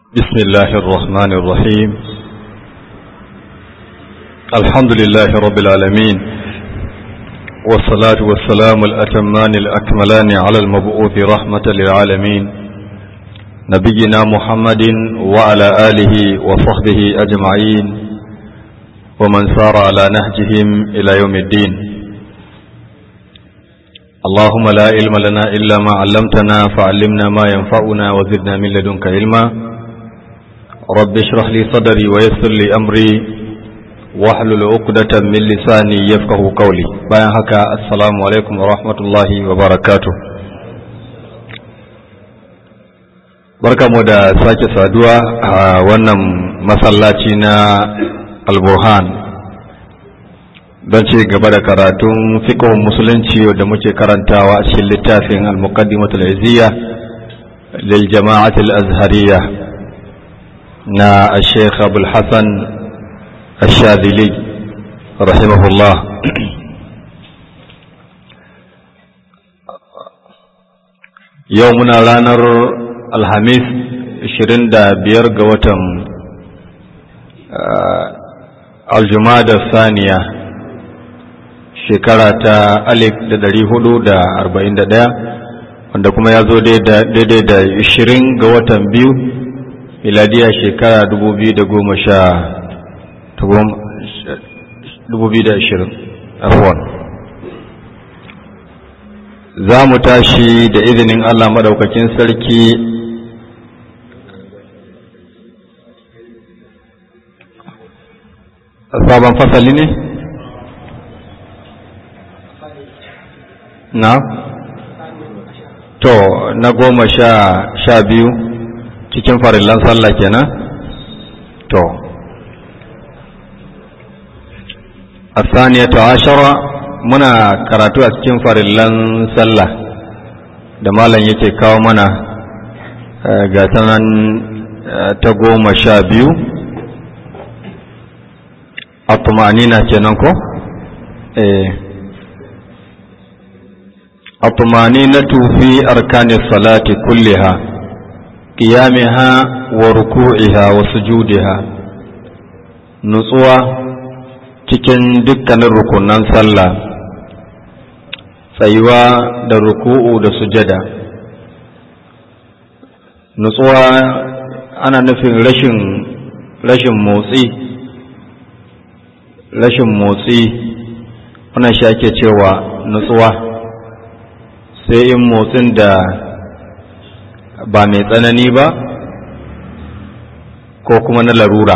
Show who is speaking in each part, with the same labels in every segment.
Speaker 1: بسم الله الرحمن الرحيم الحمد لله رب العالمين والصلاة والسلام الأتمان الأكملان على المبعوث رحمة للعالمين نبينا محمد وعلى آله وصحبه أجمعين ومن سار على نهجهم إلى يوم الدين اللهم لا علم لنا إلا ما علمتنا فعلمنا ما ينفعنا وزدنا من لدنك علما رب اشرح لي صدري ويسر لي أمري واحلل عقدة من لساني يفقه قولي bayan haka assalamu alaikum wa rahmatullahi wa barakatuh barkamu da sake saduwa a wannan masallaci na alburhan don ci gaba da karatun fiqhun musulunci da muke karantawa a cikin littafin al-muqaddimatul izziya lil jama'atul azhariyya na Sheikh Abul Hassan Ash-Shadhili rahimahullah yau muna ranar Alhamis 25 ga watan Aljumada Saniya shekara ta alif da ɗari hudu da arba'in da ɗaya wanda kuma ya zo daidai da ishirin ga watan biyu miladiya shekara dubu biyu da goma sha dubu biyu da ashirin afuwan za mu tashi da izinin allah maɗaukakin sarki sabon fasali ne? na to na goma sha sha biyu cikin farillan sallah kenan to asaniyatu ashara muna karatu a cikin farillan sallah da malam yake kawo mana ga sanan ta goma sha biyu a tumanina kenan ko eh الطمانينة في أركان الصلاة كلها قيامها وركوعها وسجودها نصوى cikin dukkanin rukunan sallah tsayuwa da ruku'u da sujada nutsuwa ana nufin rashin rashin motsi rashin motsi wannan shi ake cewa nutsuwa sai in motsin da ba mai tsanani ba ko kuma na larura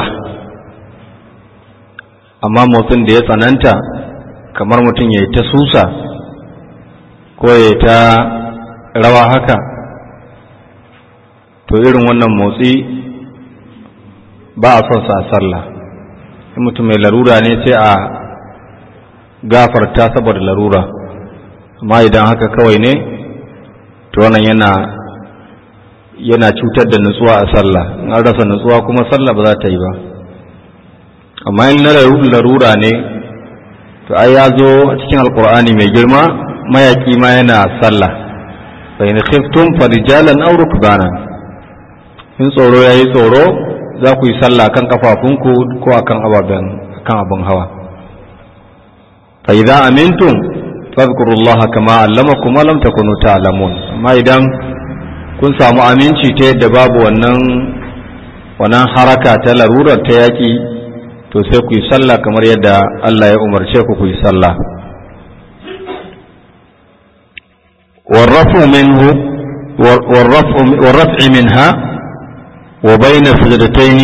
Speaker 1: amma motsin da ya tsananta kamar mutum ya yi ta susa ko ya yi ta rawa haka to irin wannan motsi ba a son sa sallah in mutum mai larura ne sai a gafarta saboda larura amma idan haka kawai ne to wannan yana yana cutar da nutsuwa a sallah in an rasa nutsuwa kuma sallah ba za ta yi ba amma in na larura ne to ai ya zo a cikin alkur'ani mai girma mayaki ma yana sallah fa in khiftum farijalan aw rukbana in tsoro yayi tsoro za ku yi sallah kan kafafunku ko akan ababen kan abin hawa fa idza amintum fadhkurullaha kama allamakum ma lam takunu ta'lamun amma idan kun samu aminci ta yadda babu wannan wannan haraka ta larurar ta yaki to sai ku yi sallah kamar yadda Allah ya umarce ku ku yi sallah والرفع منه والرفع والرفع منها وبين سجدتين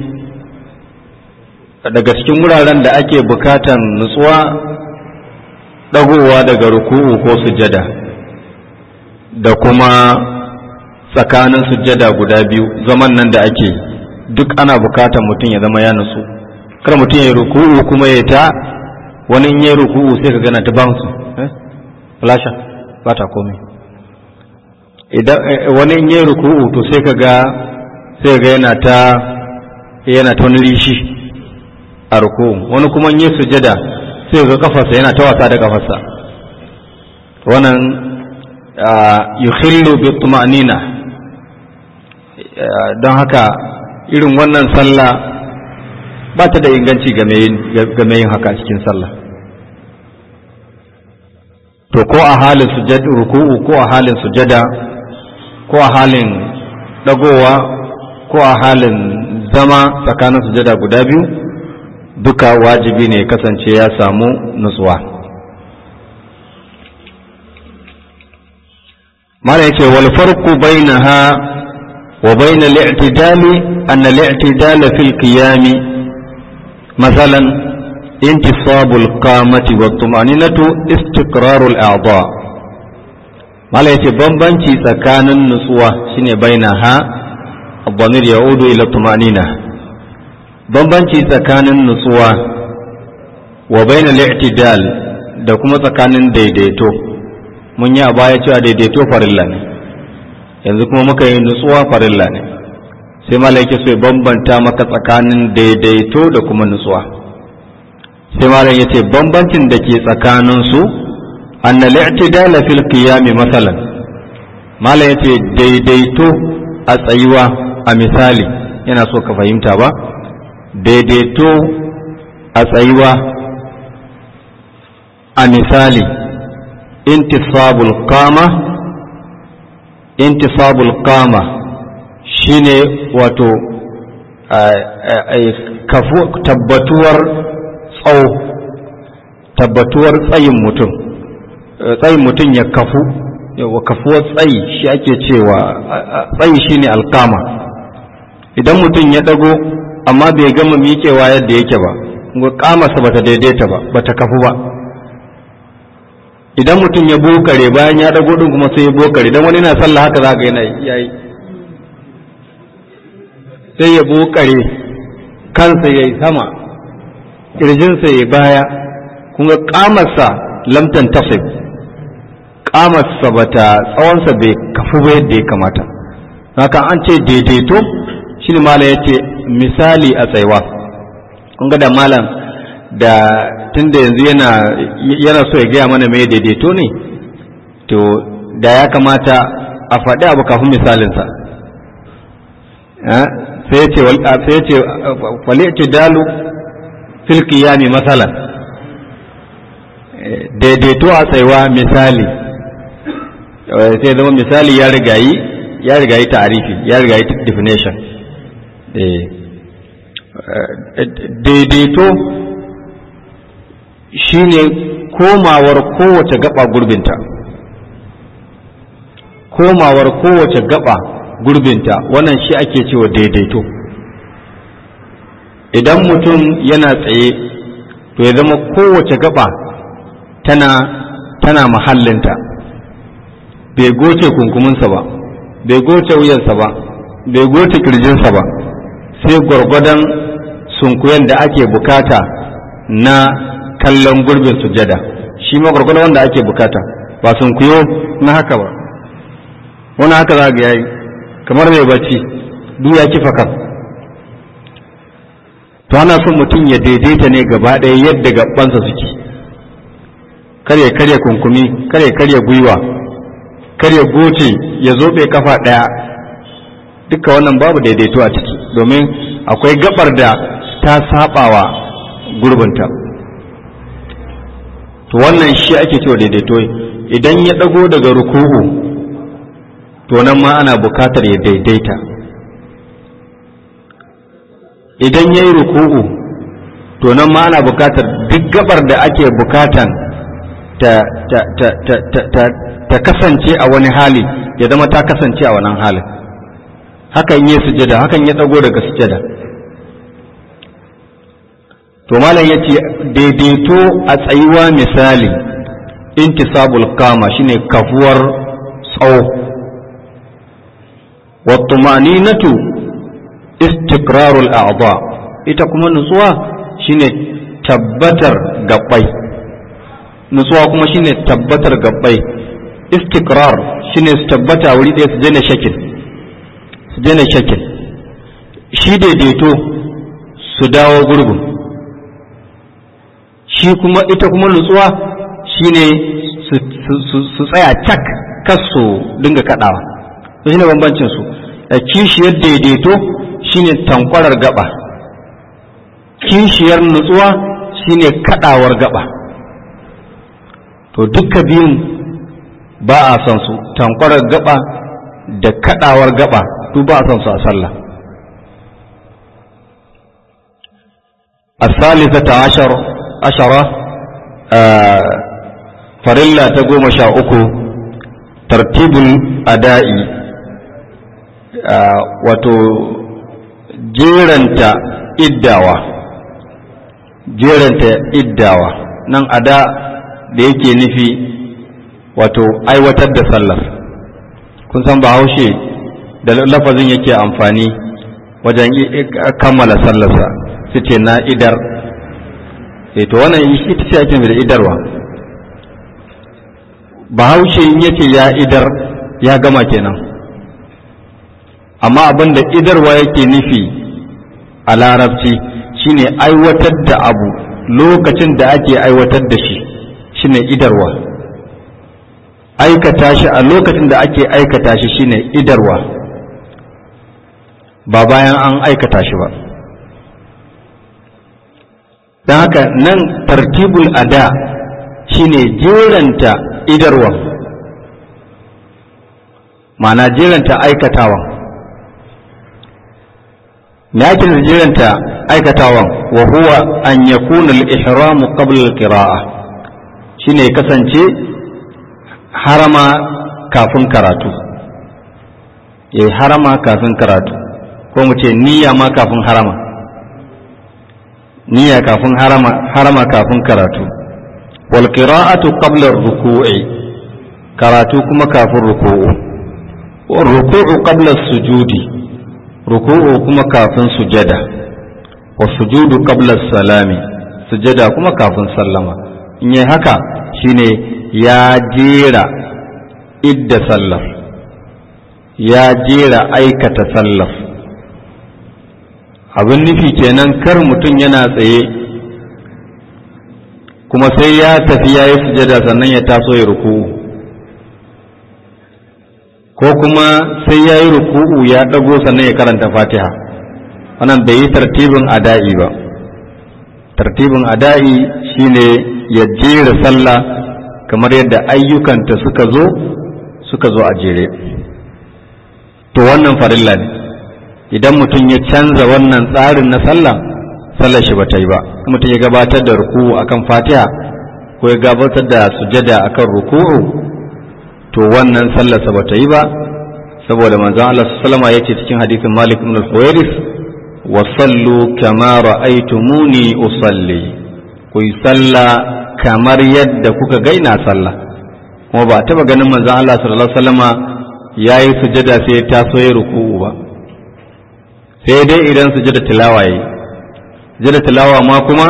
Speaker 1: daga cikin wuraren da ake bukatan nutsuwa ɗagowa daga ruku'u ko sujada da kuma tsakanin sujada guda biyu zaman nan da ake duk ana bukatan mutum ya zama ya nutsu kar mutum ya ruku'u kuma ya ta wani in ya ruku'u sai ka gana ta bounce eh flasha ba ta komai idan wani in ya ruku'u to sai ka ga sai ga yana ta yana ta wani rishi a ruku'u wani kuma in ya sujada sai ga kafarsa yana ta wasa da kafarsa wannan yukhillu bi tuma'nina don haka irin wannan sallah ba ta da inganci game yin haka cikin sallah to ko a halin sujada ruku'u ko a halin sujada ko a halin dagowa ko a halin zama tsakanin sujada guda biyu duka wajibi ne kasance ya samu nutsuwa mara yace wal farqu bainaha wa bain al-i'tidali an al-i'tidal fi al-qiyam مثلا انتصاب القامة والطمأنينة استقرار الأعضاء mala yace bambanci tsakanin nutsuwa shine bainaha الضمير يعود إلى الطمأنينة bambanci tsakanin nutsuwa wa bain al-i'tidal da kuma tsakanin daidaito mun yi a baya cewa daidaito farilla ne yanzu kuma muka yi nutsuwa farilla ne sai malaiki so ya bambanta maka tsakanin daidaito da kuma nutsuwa sai malam yace bambancin da ke tsakanin su anna al-i'tidal fil qiyam masalan malam yace daidaito a tsayuwa a misali yana so ka fahimta ba daidaito a tsayuwa a misali intisabul qama intisabul qama shine wato tabbatuwar tsawo tabbatuwar tsayin mutum tsayin mutum ya kafu yawa kafuwar tsayi shi ake cewa tsayi shine alkama idan mutum ya dago amma bai gama miƙewa yadda yake ba ga kamarsa bata daidaita ba bata kafu ba idan mutum ya bokare bayan ya dago din kuma sai ya bokare dan wani na sallah haka zaka yana yayi sai ya bokare kansa yayi sama kirjinsa yayi baya kuma kamarsa lamtan tasib kamarsa bata tsawonsa bai kafu ba yadda ya kamata haka an ce daidaito shine malam yace misali a tsaiwa kun ga da malam da tunda yanzu yana yana so ya gaya mana mai daidaito ne to da ya kamata a faɗi abu kafin misalinsa sai ya ce sai ya ce fali'ti dalu fil qiyami masalan daidaito a tsaiwa misali sai zama misali ya rigayi ya rigayi ta'arifi ya rigayi definition daidaito shine komawar kowace gaba gurbinta komawar kowace gaba gurbinta wannan shi ake cewa daidaito idan mutum yana tsaye to ya zama kowace gaba tana tana mahallinta bai goce kunkuminsa ba bai goce wuyansa ba bai goce kirjinsa ba sai gwargwadon sunkuyen da ake bukata na kallon gurbin sujada shi ma gwargwadon wanda ake bukata ba sunkuyo na haka ba wani haka za ga yayi kamar mai bacci duk ya kifa kan to ana son mutum ya daidaita ne gaba ɗaya yadda gabansa suke karya karya kunkumi karya karya gwiwa karya goce ya zobe kafa ɗaya duka wannan babu daidaito a ciki domin akwai gabar da ta sabawa gurbinta to wannan shi ake cewa daidaito idan ya dago daga ruku'u to nan ma ana bukatar ya daidaita idan ya yi ruku'u to nan ma ana bukatar duk gabar da ake bukatan ta, ta, ta, ta, ta, ta, ta kasance a wani hali ya zama ta kasance a wannan halin hakan yi sujada hakan ya dago daga sujada to malam yace daidaito a tsayuwa misali intisabul kama shine kafuwar tsawo wa tumaninatu istiqrarul a'dha ita kuma nutsuwa shine tabbatar gabbai nutsuwa kuma shine tabbatar gabbai istiqrar shine su tabbata wuri ɗaya su daina shakin su daina shakin shi daidaito su dawo gurgun shi kuma ita kuma nutsuwa shine su tsaya cak kas su dinga kaɗawa to shine bambancin su kishiyar daidaito shine tankwarar gaba kishiyar nutsuwa shine kadawar gaba to duka biyun ba a son su tankwarar gaba da kadawar gaba duk ba a son su a sallah الثالثة عشر عشرة آه فرلا تقوم شاؤكو ترتيب الأداء آه وتو جيرنتا إداوة جيرنتا إداوة نن أداء da yake nufi wato aiwatar da sallar kun san bahaushe da lafazin yake amfani wajen kammala sallarsa su ce na idar e to wannan ita ce ake da idarwa bahaushe in yace ya idar ya gama kenan amma abin da idarwa yake nufi a larabci shine aiwatar da abu lokacin da ake aiwatar da shi shine idarwa aikata shi a lokacin da ake aikata shi shine idarwa ba bayan an aikata shi ba don haka nan tartibul ada shine jeranta idarwa ma'ana jeranta aikatawan me ake da jeranta aikatawan wa huwa an yakuna al-ihramu qabla al-qira'a shine kasance harama kafin karatu ya harama kafin karatu ko mu ce niyya ma kafin harama niyya kafin harama harama kafin karatu wal qira'atu qabla ruku'i karatu kuma kafin ruku'u wal ruku'u qabla sujudi ruku'u kuma kafin sujada wa sujudu qabla salami sujada kuma kafin sallama in yi haka shine ya jera idda sallar ya jera aikata sallar abin nufi kenan kar mutum yana tsaye kuma sai ya tafi ya yi sujada sannan ya taso ya ruku'u ko kuma sai ya yi ruku'u ya ɗago sannan ya karanta fatiha wannan bai yi tartibin ada'i ba tartibin ada'i shine ya jera sallah kamar yadda ayyukanta suka zo suka zo a jere to wannan farilla ne idan mutum ya canza wannan tsarin na sallah sallar shi bata yi ba mutum ya gabatar da ruku'u akan fatiha ko ya gabatar da sujada akan ruku'u to wannan sallarsa bata yi ba saboda manzon Allah sallama yace cikin hadisin Malik ibn al-Huwairis wa sallu kama ra'aytumuni usalli ku yi sallah kamar yadda kuka gaina sallah kuma ba taba ganin manzon Allah sallallahu alaihi wasallama yayi sujada sai ta so ya ruku'u ba sai dai idan sujada tilawa yi sujada tilawa ma kuma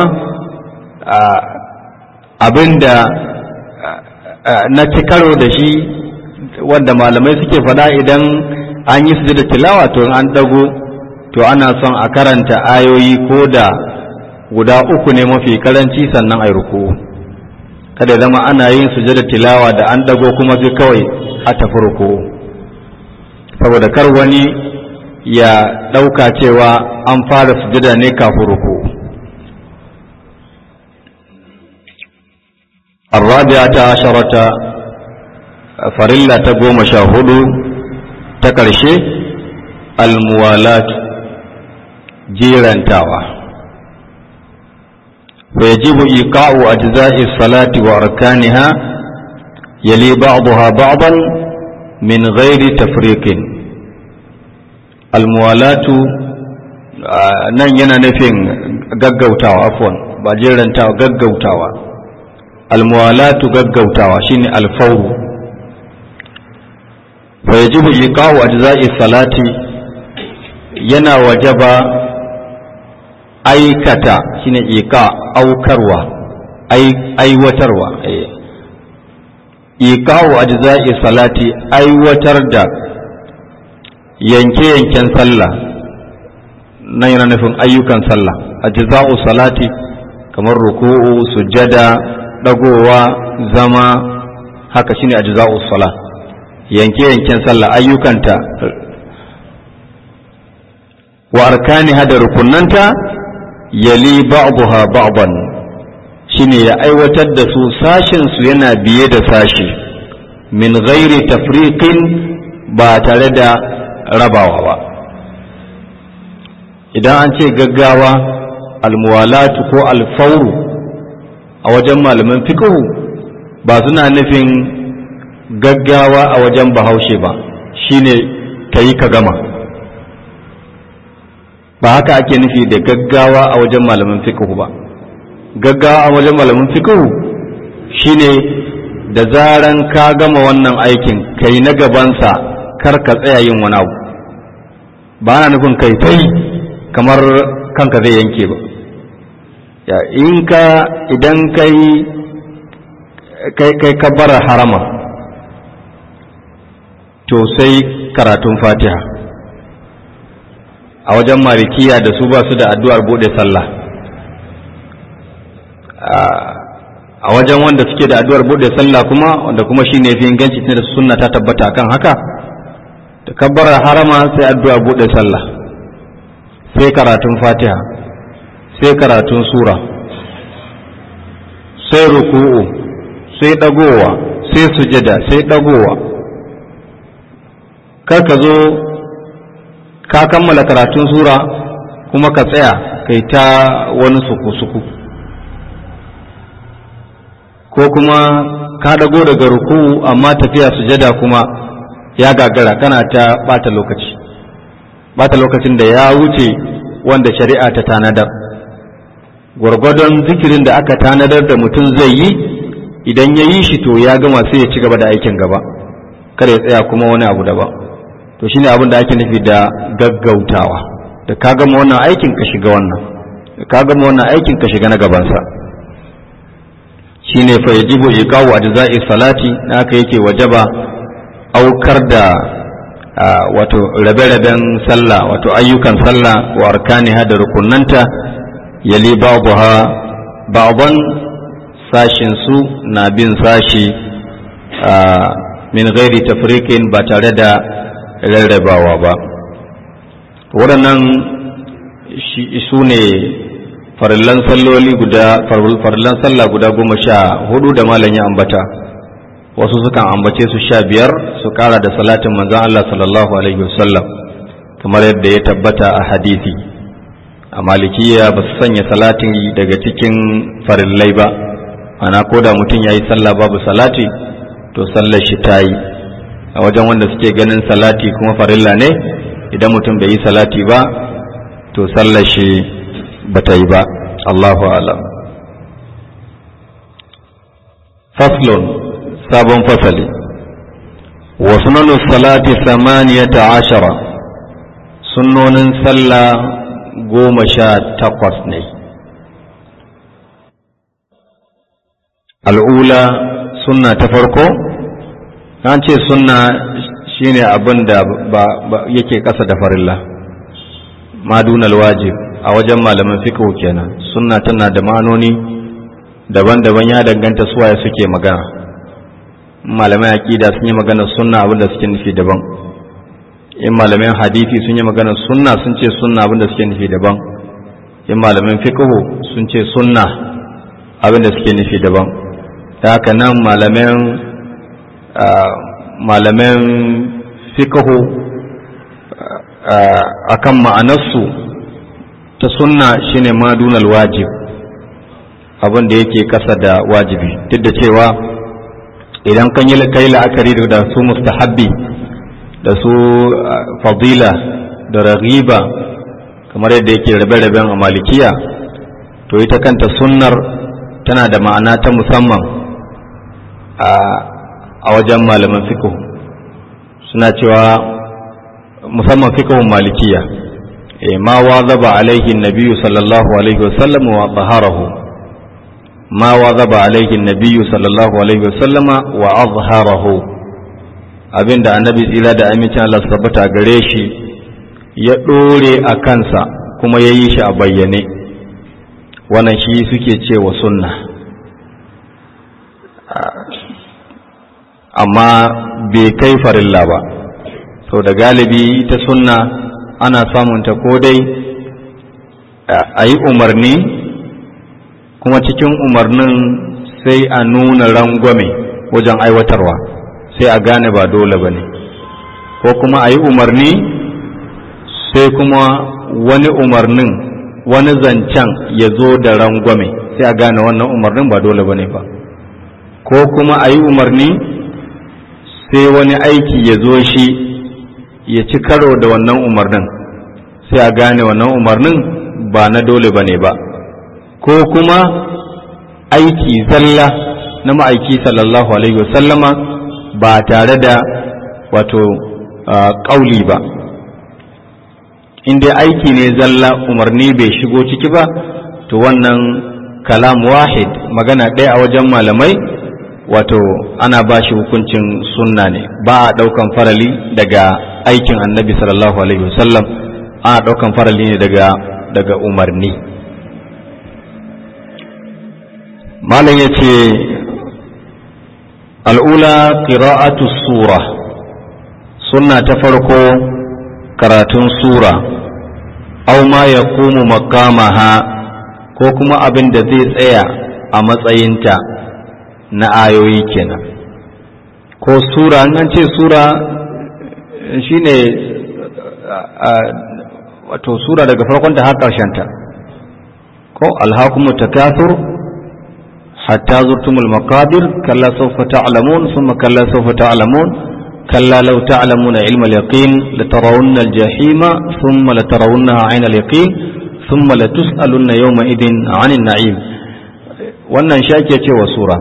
Speaker 1: abinda na ci karo da shi wanda malamai suke faɗa idan an yi sujada tilawa to an dago to ana son a karanta ayoyi ko da guda uku ne mafi karanci sannan a ruku kada ya zama ana yin sujada tilawa da an dago kuma sai kawai a tafi ruku saboda kar wani ya ɗauka cewa an fara sujada ne kafin ruku الرابعة عشرة فريلا تقوم شاهد تكرشي الموالاة جيران تاوى ويجب إيقاع أجزاء الصلاة وأركانها يلي بعضها بعضا من غير تفريق الموالاة nan yana nufin gaggautawa afwan ba jerantawa gaggautawa almuwalatu gaggautawa shine alfawru fa yajibu iqa'u ajza'i salati yana wajaba aikata shine iqa aukarwa aiwatarwa iqa'u ajza'i salati aiwatar da yanke-yanken sallah nan yana nufin ayyukan sallah ajza'u salati kamar ruku'u sujada dagowa zama haka shine ajza'u salah yanke yanken sallah ayyukanta wa arkaniha da rukunanta yali ba'daha ba'dan shine ya aiwatar da su sashin su yana biye da sashi min ghairi tafriqin ba tare da rabawa ba idan an ce gaggawa almuwalatu ko alfauru a wajen malaman fiqhu ba suna nufin gaggawa a wajen bahaushe ba shine kayi ka gama ba haka ake nufi da gaggawa a wajen malaman fiqhu ba gaggawa a wajen malaman fiqhu shine da zaran ka gama wannan aikin kai na gabansa kar ka tsaya yin wani abu ba na nufin kai tai kamar kanka zai yanke ba ya in ka idan kai kai kai kabbara harama to sai karatun fatiha a wajen malikiya da su ba su da addu'ar bude sallah a wajen wanda suke da addu'ar bude sallah kuma wanda kuma shine fi inganci da sunna ta tabbata kan haka da kabbara harama sai addu'ar bude sallah sai karatun fatiha sai karatun sura sai ruku'u sai dagowa sai sujada sai dagowa kar ka zo ka kammala karatun sura kuma ka tsaya kai ta wani suku-suku ko kuma ka dago daga ruku'u amma tafiya sujada kuma ya gagara kana ta bata lokaci bata lokacin da ya wuce wanda shari'a ta tanadar gwargwadon zikirin da aka tanadar da mutum zai yi idan ya yi shi to ya gama sai ya ci gaba da aikin gaba kada ya tsaya kuma wani abu daban to shine abin da ake nufi da gaggautawa da ka gama wannan aikin ka shiga wannan da ka gama wannan aikin ka shiga na gabansa shine fa yajibu iqawu ajza'i salati haka yake wajaba aukar da wato rabe-raben sallah wato ayyukan sallah wa arkaniha da rukunanta yali ba'daha ba'dan sashin su na bin sashi min ghairi tafriqin ba tare da rarrabawa ba waɗannan su ne farillan salloli guda farillan sallah guda goma sha hudu da malam ya ambata wasu sukan ambace su sha biyar su kara da salatin manzan Allah sallallahu alaihi wasallam kamar yadda ya tabbata a hadisi a malikiya ba su sanya salatin daga cikin farillai ba ana ko da mutum ya yi sallah babu salati to sallar shi ta yi a wajen wanda suke ganin salati kuma farilla ne idan mutum bai yi salati ba to sallar shi ba ta yi ba Allahu alam faslun sabon fasali wa sunanu salati samaniyata ashara sunnonin sallah goma sha takwas ne al'ula sunna ta farko an ce sunna shine abin da yake ƙasa da farilla madunal wajib a wajen malaman fiqh kenan sunna tana da ma'anoni daban-daban ya danganta suwaye suke magana malamai aqida sun yi magana sunna abin da suke nufi daban in malamin hadisi sun yi magana sunna sun ce sunna abin da suke nufi daban in malamin fiqh sun ce sunna abin da suke nufi daban ta haka nan malamin malamin fiqh akan ma'anarsu ta sunna shine madunal wajib abin da yake kasa da wajibi duk da cewa idan kan yi kai la'akari da su mustahabbi da su fadila da raghiba kamar yadda yake rabe-raben a malikiya to ita kanta sunnar tana da ma'ana ta musamman a wajen malaman fiqh suna cewa musamman fiqhun malikiya ma wazaba alaihi nabiyyu sallallahu alaihi wasallam wa taharahu ma wazaba alaihi nabiyyu sallallahu alaihi wasallama wa azharahu abinda annabi tsira da amincin Allah su tabbata gare shi ya dore a kansa kuma ya yi shi a bayyane wannan shi suke cewa sunna amma bai kai farilla ba sau da galibi ta sunna ana samunta ko dai a yi umarni kuma cikin umarnin sai a nuna rangwame wajen aiwatarwa sai a gane ba dole ba ne ko kuma a yi umarni sai kuma wani umarnin wani zancen ya zo da rangwame sai a gane wannan umarnin ba dole ba ne ba ko kuma a yi umarni sai wani aiki ya zo shi ya ci karo da wannan umarnin sai a gane wannan umarnin ba na dole ba ne ba ko kuma aiki zalla na ma'aiki sallallahu alaihi wasallama ba tare da wato ƙauli ba in dai aiki ne zalla umarni bai shigo ciki ba to wannan kalam wahid magana ɗaya a wajen malamai wato ana ba shi hukuncin sunna ne ba a ɗaukan farali daga aikin annabi sallallahu alaihi wasallam ana ɗaukan farali ne daga daga umarni malam ya ce al'ula qira'atu sura sunna ta farko karatun sura aw ma yaqumu maqamaha ko kuma abin da zai tsaya a matsayinta na ayoyi kenan ko sura an ce sura shine wato sura daga farkon ta har ta ko alhakumu takathur hatta zurtumul maqabir kalla sawfa ta'lamun thumma kalla sawfa ta'lamun كلا لو تعلمون علم اليقين لترون الجحيم ثم لترونها عين اليقين ثم لتسألن يومئذ عن النعيم wannan shi ake cewa sura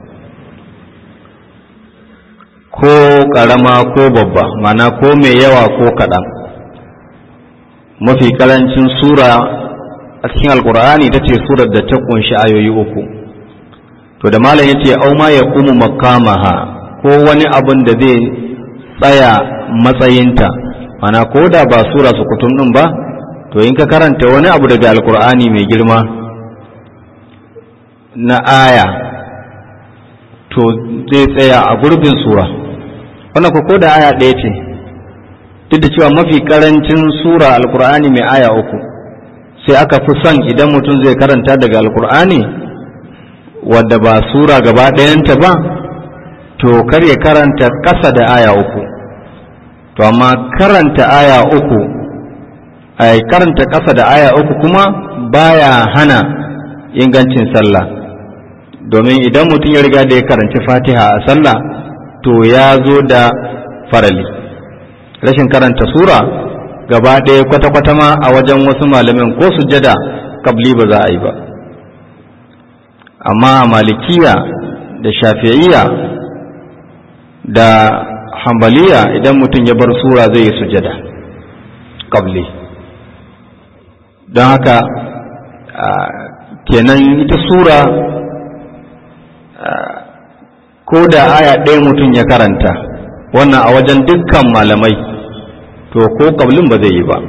Speaker 1: ko ƙarama ko babba mana ko mai yawa ko kaɗan mafi ƙarancin sura a cikin alkur'ani ta ce surar da ta ƙunshi ayoyi uku to da malam ya ce au ma ya kuma makamaha ko wani abin da zai tsaya matsayinta mana ko da ba sura su kutum ɗin ba to in ka karanta wani abu daga alkur'ani mai girma na aya to zai tsaya a gurbin sura wannan ko da aya ɗaya ce duk da cewa mafi karancin sura alkur'ani mai aya uku sai aka fi son idan mutum zai karanta daga alkur'ani wadda ba sura gaba ɗayanta ba to kar ya karanta ƙasa da aya uku to amma karanta aya uku ai karanta ƙasa da aya uku kuma baya hana ingancin sallah domin idan mutum ya riga da ya karanci fatiha a sallah to ya zo da farali rashin karanta sura gaba ɗaya kwata-kwata ma a wajen wasu malamin ko sujada kabli ba za a yi ba amma a malikiya da shafi'iyya da hambaliya idan mutum ya bar sura zai yi sujada kabli don haka kenan ita sura ko da aya ɗaya mutum ya karanta wannan a wajen dukkan malamai to ko kablin ba zai yi ba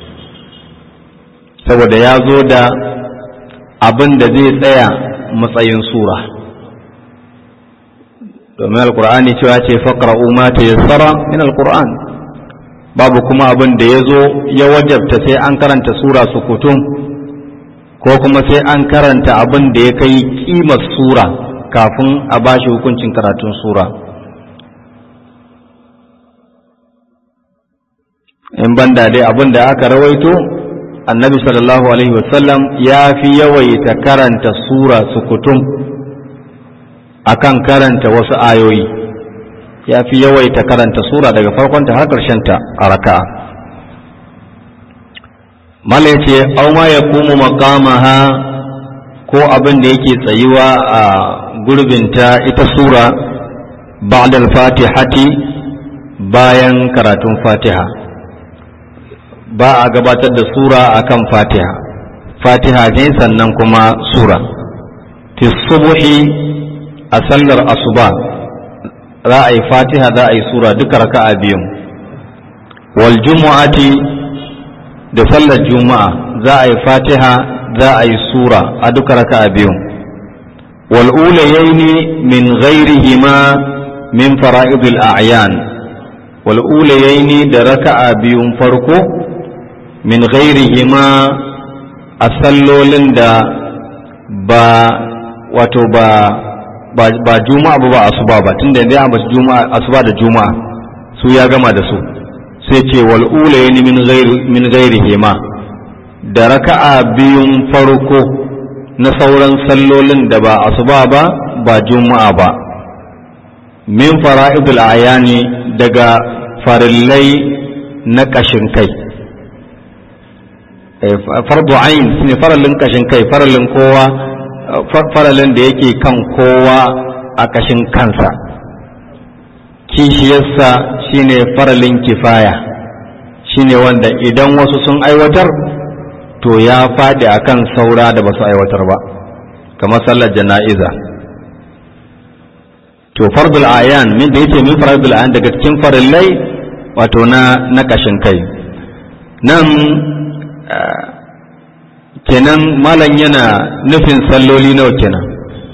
Speaker 1: saboda ya zo da abin da zai tsaya matsayin sura domin alkur'ani cewa ce faƙra'u ma ta yassara min alkur'an babu kuma abin da ya zo ya wajabta sai an karanta sura su kutum ko kuma sai an karanta abin da ya kai kimar sura kafin a ba shi hukuncin karatun sura in banda dai abin da aka rawaito annabi sallallahu alaihi wasallam ya fi yawaita karanta sura sukutum akan karanta wasu ayoyi ya fi yawaita karanta sura daga farkonta har ta a raka'a mala ya ce au ma ya kuma makamaha ko abin da yake tsayuwa a gurbinta ita sura ba'dal fatihati bayan karatun fatiha ba a gabatar da sura akan fatiha fatiha ne sannan kuma sura fi subuhi a sallar asuba za a yi fatiha za a yi sura duka raka'a biyun wal jumu'ati da sallar juma'a za a yi fatiha za a yi sura a duka raka'a biyun wal ulayaini min ghairihima min fara'idil a'yan wal ulayaini da raka'a biyun farko min ghairihima a sallolin da ba wato ba ba juma'a ba ba asuba ba tunda yanzu ya ambaci juma'a asuba da juma'a su ya gama da su sai ce wal ulayni min ghairi min ghairihima da raka'a biyun farko na sauran sallolin da ba asuba ba ba juma'a ba min fara'idul ayani daga farillai na kashin kai fardu ayin su ne farallin kashin kai farallin kowa farallin da yake kan kowa a kashin kansa kishiyarsa shine farallin kifaya shine wanda idan wasu sun aiwatar to ya faɗi akan saura da ba su aiwatar ba kamar sallar jana'iza to fardul ayan min da yake min fardul ayan daga cikin farillai wato na na kashin kai nan kenan malam yana nufin salloli nawa kenan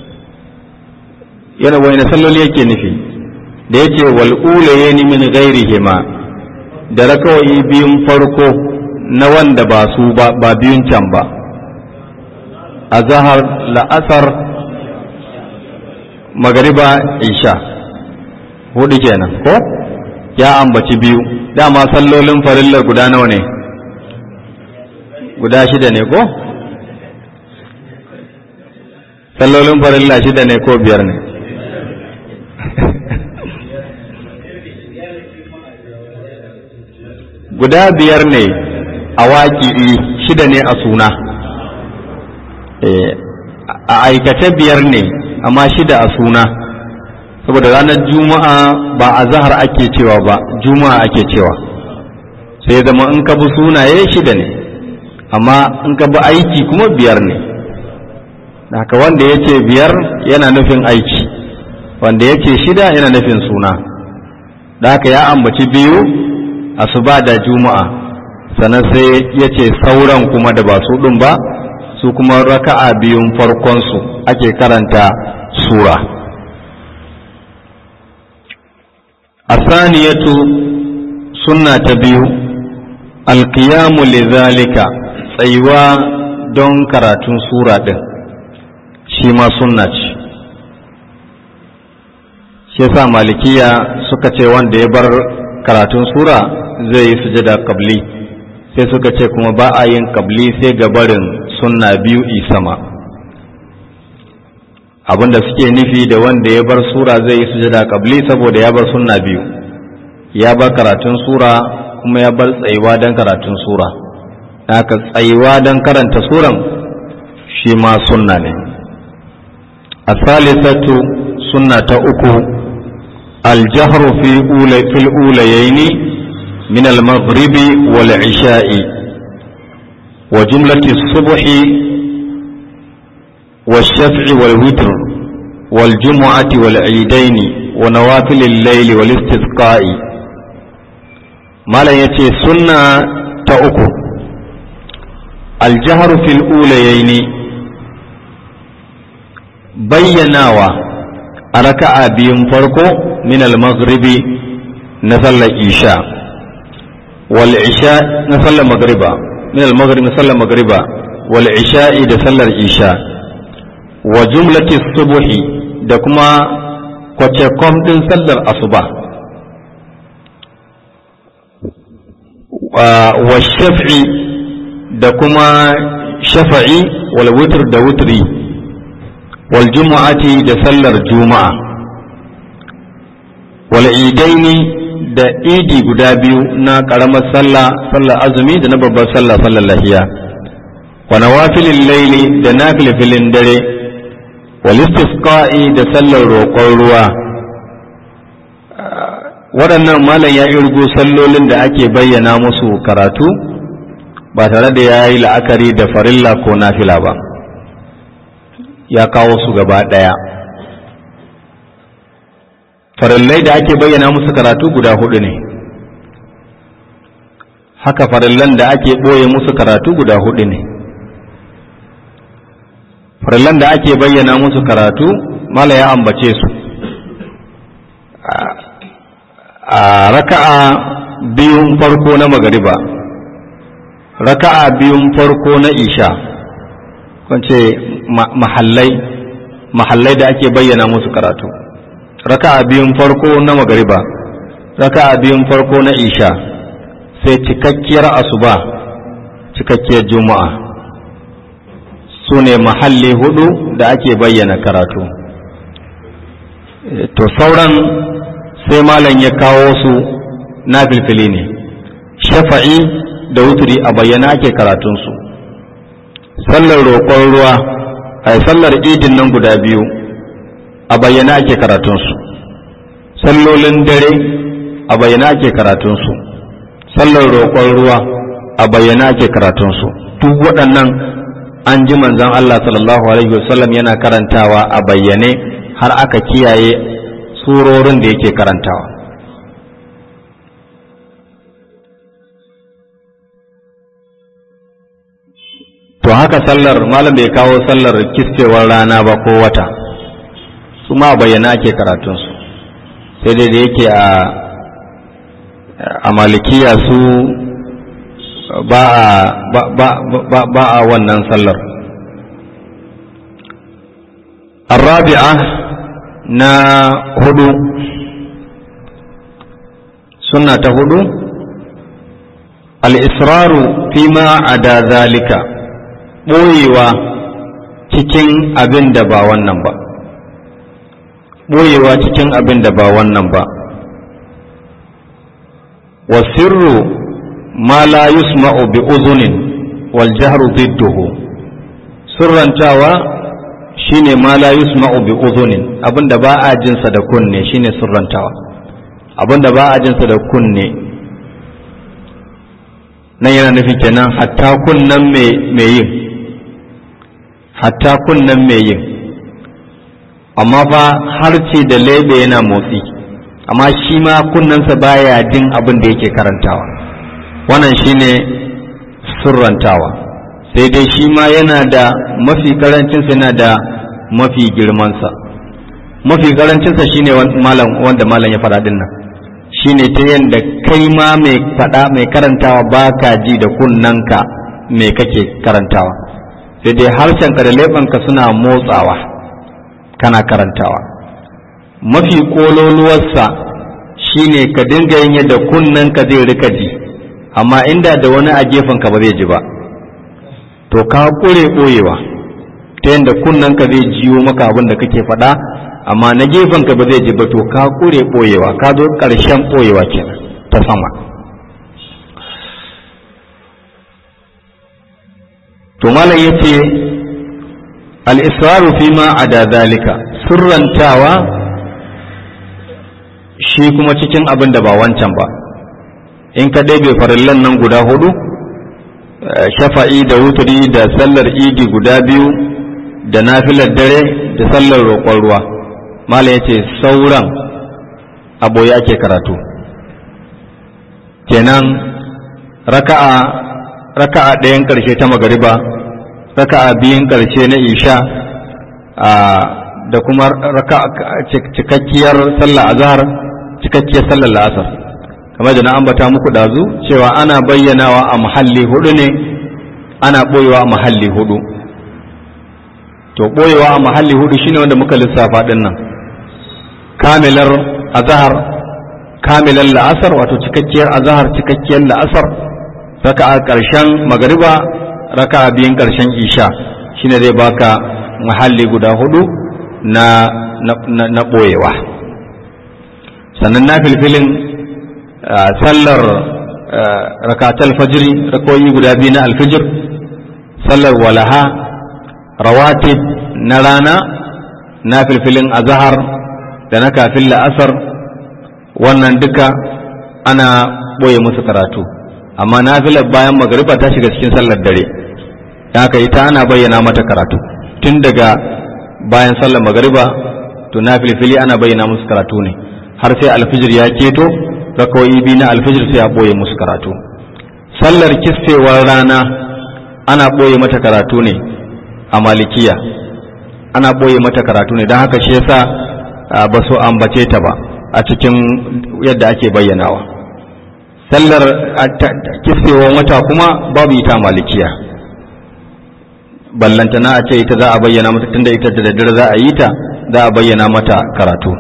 Speaker 1: yana wani salloli yake nufi da yake wal ulayni min ghairihima da rakawai biyun farko na wanda ba su ba ba biyun can ba azhar la'asar magariba isha hudu kenan ko ya ambaci biyu dama sallolin farillar guda nawa ne guda shida ne ko sallolin farilla shida ne ko biyar ne guda biyar ne a waƙi shida ne a suna a aikace biyar ne amma shida a suna saboda ranar juma'a ba a zahar ake cewa ba juma'a ake cewa sai zama in ka bi sunaye shida ne amma in ka bi aiki kuma biyar ne haka wanda ya ce biyar yana nufin aiki wanda ya ce shida yana nufin suna da haka ya ambaci biyu asuba da juma'a sannan sai ya ce sauran kuma da ba su ɗin ba su kuma raka'a biyun farkonsu ake karanta sura asaniyatu sunna ta biyu alkiyamu lidhalika tsayuwa don karatun sura ɗin shi ma sunna ce shi yasa malikiya suka ce wanda ya bar karatun sura zai yi sujada kabli sai suka ce kuma ba a yin kabli sai ga barin sunna biyu sama abinda suke nufi da wanda ya bar sura zai yi sujada kabli saboda ya bar sunna biyu ya bar karatun sura kuma ya bar tsayuwa don karatun sura haka tsayuwa don karanta suran shi ma sunna ne a salisatu sunna ta uku aljahru fi fil ulayaini min al-maghribi wal isha'i wa jumlati subhi والشفع والوتر والجمعة والعيدين ونوافل الليل والاستسقاء ما لا يتي سنة تأكو الجهر في الأوليين بيناوا أركع بيم فرقو من المغرب نزل الإشاء والعشاء نزل المغرب من المغرب نزل المغرب والعشاء نزل الإشاء wa jumlati subuhi da kuma kwacekom ɗin sallar asuba wa shaf'i da kuma shafa'i wal wutr da wutri wal jumu'ati da sallar juma'a wal idaini da idi guda biyu na ƙaramar sallah sallar azumi da na babbar sallah sallar lahiya wa nawafilin laili da nafilfilin dare walistisqa'i da sallar roƙon ruwa waɗannan malam ya irgo sallolin da ake bayyana musu karatu ba tare da ya yi la'akari da farilla ko nafila ba ya kawo su gaba ɗaya farillai da ake bayyana musu karatu guda hudu ne haka farillan da ake ɓoye musu karatu guda hudu ne farillan da ake bayyana musu karatu mala ya ambace su a raka'a biyun farko na magariba raka'a biyun farko na isha kwance mahallai mahallai da ake bayyana musu karatu raka'a biyun farko na magariba raka'a biyun farko na isha sai cikakkiyar asuba cikakkiyar juma'a su ne mahalli hudu da ake bayyana karatu to sauran sai malam ya kawo su na filfili ne shafa'i da wuturi a bayyana ake karatunsu sallar roƙon ruwa a sallar idin nan guda biyu a bayyana ake karatunsu sallolin dare a bayyana ake karatunsu sallar roƙon ruwa a bayyana ake karatunsu duk waɗannan an ji manzon Allah sallallahu alaihi wasallam yana karantawa a bayyane har aka kiyaye surorin da yake karantawa to haka sallar malam bai kawo sallar kiskewar rana ba ko wata su ma bayyana ake karatunsu sai dai da yake a a malikiya su ba a ba a wannan sallar الرابعة na hudu suna ta hudu al'israru fi ma a da zalika ɓoyewa cikin abin da ba wannan ba ɓoyewa cikin abin da ba wannan ba wasirru ma la yusma'u bi uzunin wal jahru zidduhu sirrantawa shine ma la yusma'u bi uzunin abinda ba a jinsa da kunne shine sirrantawa abinda ba a jinsa da kunne nan yana nufi kenan hatta kunnan mai yin hatta kunnan mai yin amma fa harce da lebe yana motsi amma shi ma kunnensa baya jin abin da yake karantawa wannan shine surrantawa sai dai shi ma yana da mafi karancinsa yana da mafi girmansa mafi karancinsa shine malam wanda malam ya faɗa din nan shine ta yadda kai ma mai faɗa mai karantawa ba ka ji da kunnanka me kake karantawa sai dai harshenka da leɓenka suna motsawa kana karantawa mafi ƙololuwarsa shine ka dinga yin yadda kunnanka zai rika ji amma inda da wani a gefenka ba zai ji ba to ka ƙure ɓoyewa ta yadda kunnanka zai jiyo maka abin da kake faɗa amma na gefenka ba zai ji ba to ka ƙure ɓoyewa ka zo ƙarshen ɓoyewa kenan ta sama to malam ya ce al'israru fi ma a da zalika surrantawa shi kuma cikin abin da ba wancan ba in ka ɗebe farillan nan guda hudu shafa'i da wuturi da sallar idi guda biyu da nafilar dare da sallar roƙon ruwa malam ya ce sauran aboye ake karatu kenan raka'a raka'a ɗayan ƙarshe ta magariba raka'a biyun ƙarshe na isha da kuma cikakkiyar sallar azhar cikakkiyar sallar la'asar kamar da na ambata muku ɗazu cewa ana bayyanawa a mahalli hudu ne ana ɓoyewa a mahalli hudu to ɓoyewa a mahalli hudu shine wanda muka lissafa ɗin nan kamilar azhar kamilar la'asar wato cikakkiyar azhar cikakkiyar la'asar raka'a ƙarshen magariba raka'a biyun ƙarshen isha shine zai baka mahalli guda hudu na na ɓoyewa sannan na filfilin sallar rakatal fajiri rakoyi guda biyu na alfijir sallar walaha rawatib na rana na filfilin azahar da na kafin la'asar wannan duka ana ɓoye musu karatu amma nafilar bayan magariba ta shiga cikin sallar dare haka ita ana bayyana mata karatu tun daga bayan sallar magariba to nafilfili ana bayyana musu karatu ne har sai alfijir ya keto rakawai biyu na alfijir sai a ɓoye musu karatu sallar kisfewar rana ana ɓoye mata karatu ne a malikiya ana ɓoye mata karatu ne don haka shi yasa ba su ambace ta ba a cikin yadda ake bayyanawa sallar kisfewan wata kuma babu ita malikiya ballantana a ce ita za a bayyana mata tunda ita da daddare za a yi ta za a bayyana mata karatu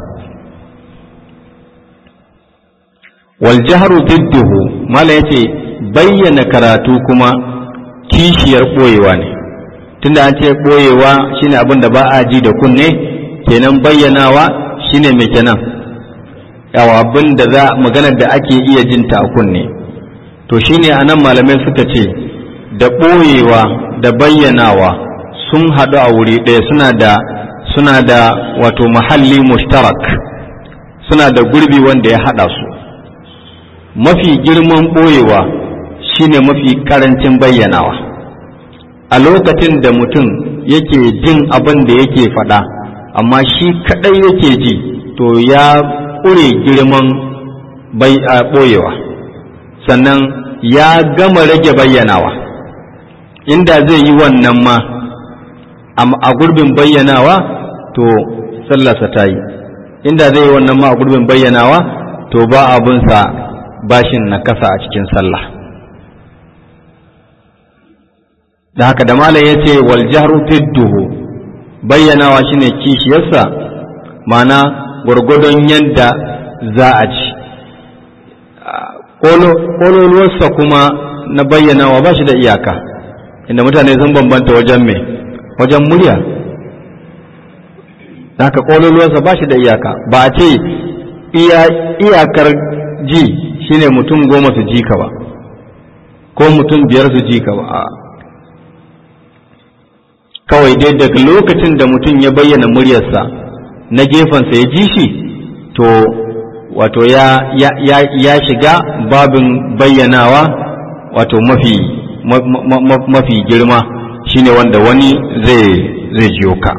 Speaker 1: wal jahru didduhu mala yace bayyana karatu kuma kishiyar boyewa ne tunda an ce boyewa shine abin da ba a ji da kunne kenan bayyanawa shine mai kenan yawa abin da za maganar da ake iya jinta a kunne to shine anan malamai suka ce da boyewa da bayyanawa sun haɗu a wuri ɗaya suna da suna da wato mahalli mushtarak suna da gurbi wanda ya haɗa su mafi girman ɓoyewa shine mafi ƙarancin bayyanawa a lokacin da mutum yake jin abin da yake faɗa amma shi kaɗai yake ji to ya ƙure girman ɓoyewa sannan ya gama rage bayyanawa inda zai yi wannan ma a gurbin bayyanawa to sallarsa ta yi inda zai yi wannan ma a gurbin bayyanawa to ba abunsa bashin na kasa a cikin sallah da haka da malam ya ce wal jahru fidduhu bayyanawa shine kishiyarsa mana gwargwadon yadda za a ci ƙololuwarsa kuma na bayyanawa ba shi da iyaka inda mutane sun bambanta wajen me wajen murya da haka ƙololuwarsa ba shi da iyaka ba a ce iyakar ji shine mutum goma su ji ka ba ko mutum biyar su ji ka ba kawai dai daga lokacin da mutum ya bayyana muryarsa na gefensa ya ji shi to wato ya, ya, ya, ya shiga babin bayyanawa wato mafi mafi girma shine wanda wani zai zai jiyo ka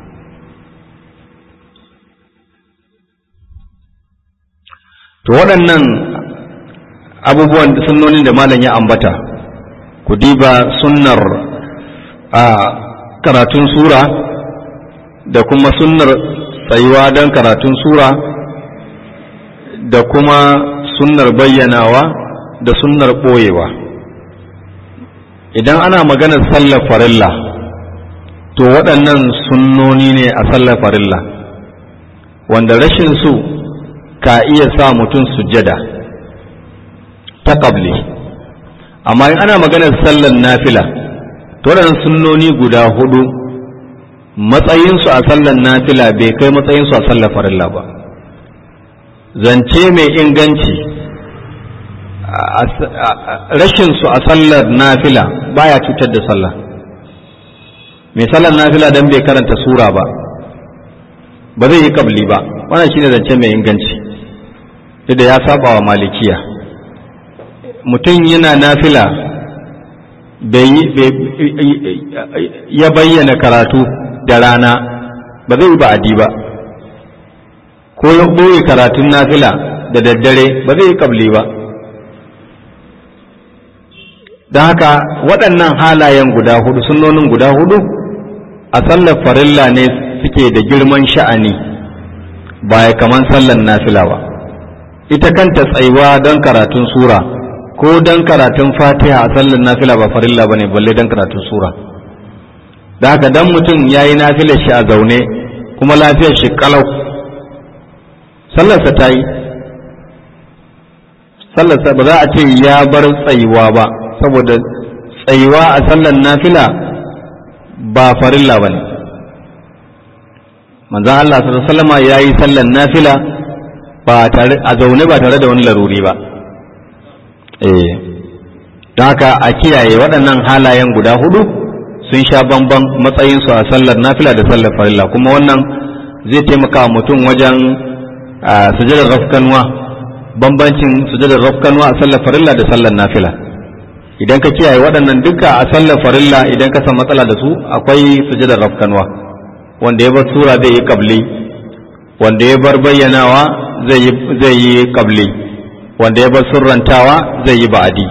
Speaker 1: to waɗannan abubuwan sunnonin da malam ya ambata ku diba sunnar a karatun sura da kuma sunnar tsayuwa don karatun sura da kuma sunnar bayyanawa da sunnar ɓoyewa idan ana maganar sallar farilla to waɗannan sunnoni ne a sallar farilla wanda rashin su ka iya sa mutum sujjada ta ƙabli amma in ana maganar sallar nafila to waɗannan sunnoni guda hudu matsayinsu a sallar nafila bai kai matsayinsu a sallar farilla ba zance mai inganci rashinsu a sallar nafila baya cutar da sallah mai sallar nafila don bai karanta sura ba ba zai yi kabli ba wannan shine zance mai inganci da ya saba wa malikiya mutum yana nafila ya bayyana karatu da rana ba zai yi ba'adi ba ko ya ɓoye karatun nafila da daddare ba zai yi kabli ba don haka waɗannan halayen guda hudu sunnonin guda hudu a sallar farilla ne suke da girman sha'ani ba ya kaman sallar nafila ba ita kanta tsayuwa don karatun sura ko don karatun fatiha a sallar nafila ba farilla ba ne balle don karatun sura da haka dan mutum ya yi nafilar shi a zaune kuma lafiyar shi kalau sallarsa ta yi sallarsa ba za a ce ya bar tsayuwa ba saboda tsayuwa a sallar nafila ba farilla ba ne manzan Allah sallama ya yi sallar nafila ba tare a zaune ba tare da wani laruri ba eh don haka a kiyaye waɗannan halayen guda hudu sun sha bamban matsayinsu a sallar nafila da sallar farilla kuma wannan zai taimaka mutum wajen sujadar rafkanwa bambancin sujadar rafkanwa a sallar farilla da sallar nafila idan ka kiyaye waɗannan duka a sallar farilla idan ka san matsala da su akwai sujadar rafkanwa wanda ya bar sura zai yi kabli wanda ya bar bayyanawa zai yi kabli wanda ya bar surrantawa zai yi ba'adi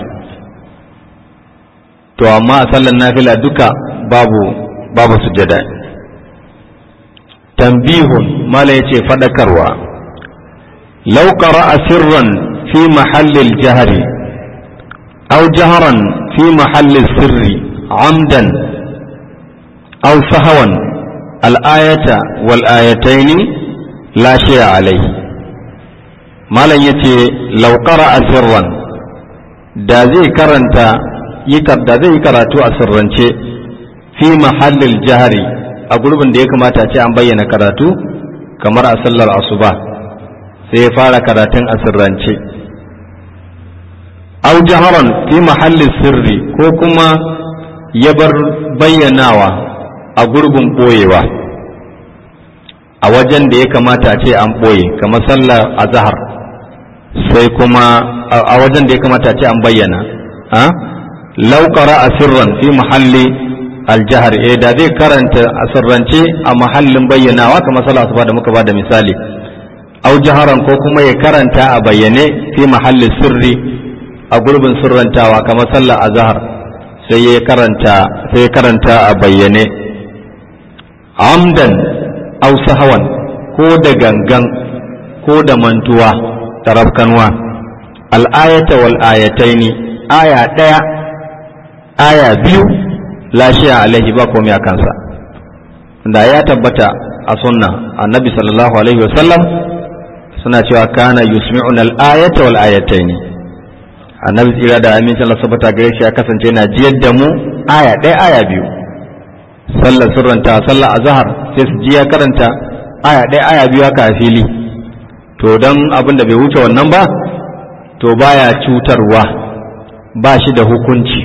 Speaker 1: to amma a sallar nafila duka babu babu sujada tambihun mala yace fadakarwa law qara'a sirran fi mahallil jahri aw jaharan fi mahallil sirri amdan aw sahawan al-ayata wal ayataini la shay'a alayhi malam yace law qara'a sirran da zai karanta da zai yi karatu a sirrance fi mahallil jahri a gurbin da ya kamata ce an bayyana karatu kamar a sallar asuba sai ya fara karatun a sirrance au jaharan fi mahallin sirri ko kuma ya bar bayyanawa a gurbin ɓoyewa a wajen da ya kamata ce an ɓoye kamar sallar azahar sai kuma a wajen da ya kamata ce an bayyana lauƙara a sirran fi mahalli aljahar eh da zai karanta a sirrance a mahallin bayyanawa kamar sallah asuba da muka bada misali au jaharan ko kuma ya karanta a bayyane fi mahallin sirri a gurbin sirrantawa kamar sallah azhar sai ya karanta sai ya karanta a bayyane amdan au sahawan ko da gangan ko da mantuwa tarafkanwa al-ayata wal ayataini aya daya aya biyu lashiya alaihi ba komai a kansa da ya tabbata a sunna annabi sallallahu alaihi wasallam suna cewa kana yusmi'un al-ayata wal ayataini annabi tsira da amincin Allah sabata gare shi ya kasance yana jiyar da mu aya ɗaya aya biyu sallar sirranta sallar azhar sai su ji ya karanta aya ɗaya aya biyu haka a fili to dan abin da bai wuce wannan ba to baya cutarwa ba shi da hukunci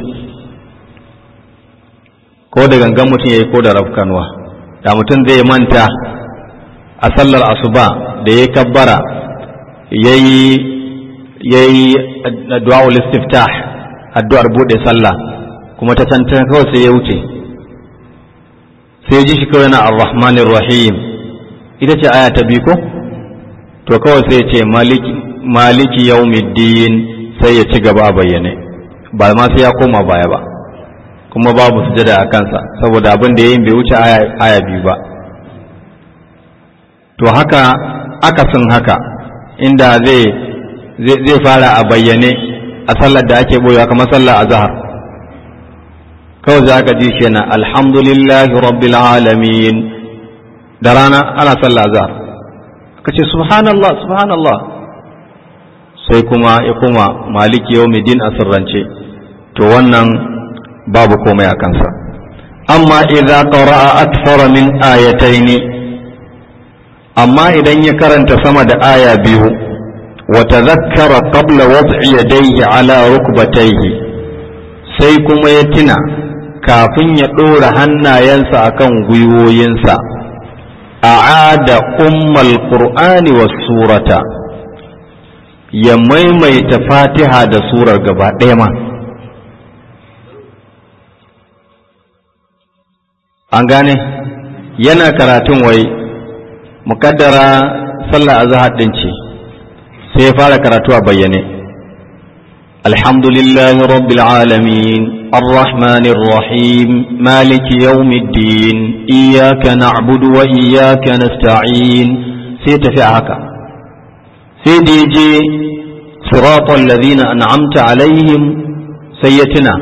Speaker 1: ko da gangan mutum ya yi ko da rafkanwa da mutum zai manta a sallar asuba da ya kabbara ya yi du'a'ul istiftah addu'ar buɗe sallah kuma ta tanta kawai sai ya wuce sai ji shi kawai na ar-rahmanir rahim ita ce aya ta biyu ko to kawai sai ya ce maliki maliki yawmiddin sai ya ci gaba a bayyane ba ma sai ya koma baya ba kuma babu sujada a kansa saboda abin da ya yi bai wuce aya biyu ba to haka akasin haka inda zai zai fara a bayyane a sallar da ake boyewa kamar sallar azhar kawai za ka ji shi yana alhamdulillahi rabbil alamin da rana ana sallar azhar ka ce subhanallah subhanallah sai kuma ya kuma maliki yawmiddin a sirrance to wannan babu komai a kansa amma idza qara'a akthara min ayataini amma idan ya karanta sama da aya biyu wa tadhakkara qabla wad'i yadayhi ala rukbatayhi sai kuma ya tuna kafin ya ɗora hannayensa akan gwiwoyinsa a'ada ummal qur'ani was surata ya maimaita fatiha da surar gaba ɗaya ma an gane yana karatun wai mukaddara sallah azhar din ce sai ya fara karatu a bayyane alhamdulillahi rabbil alamin arrahmanir rahim maliki yawmiddin iyyaka na'budu wa iyyaka nasta'in sai tafi a haka sai da je siratal ladina an'amta alaihim sai ya tuna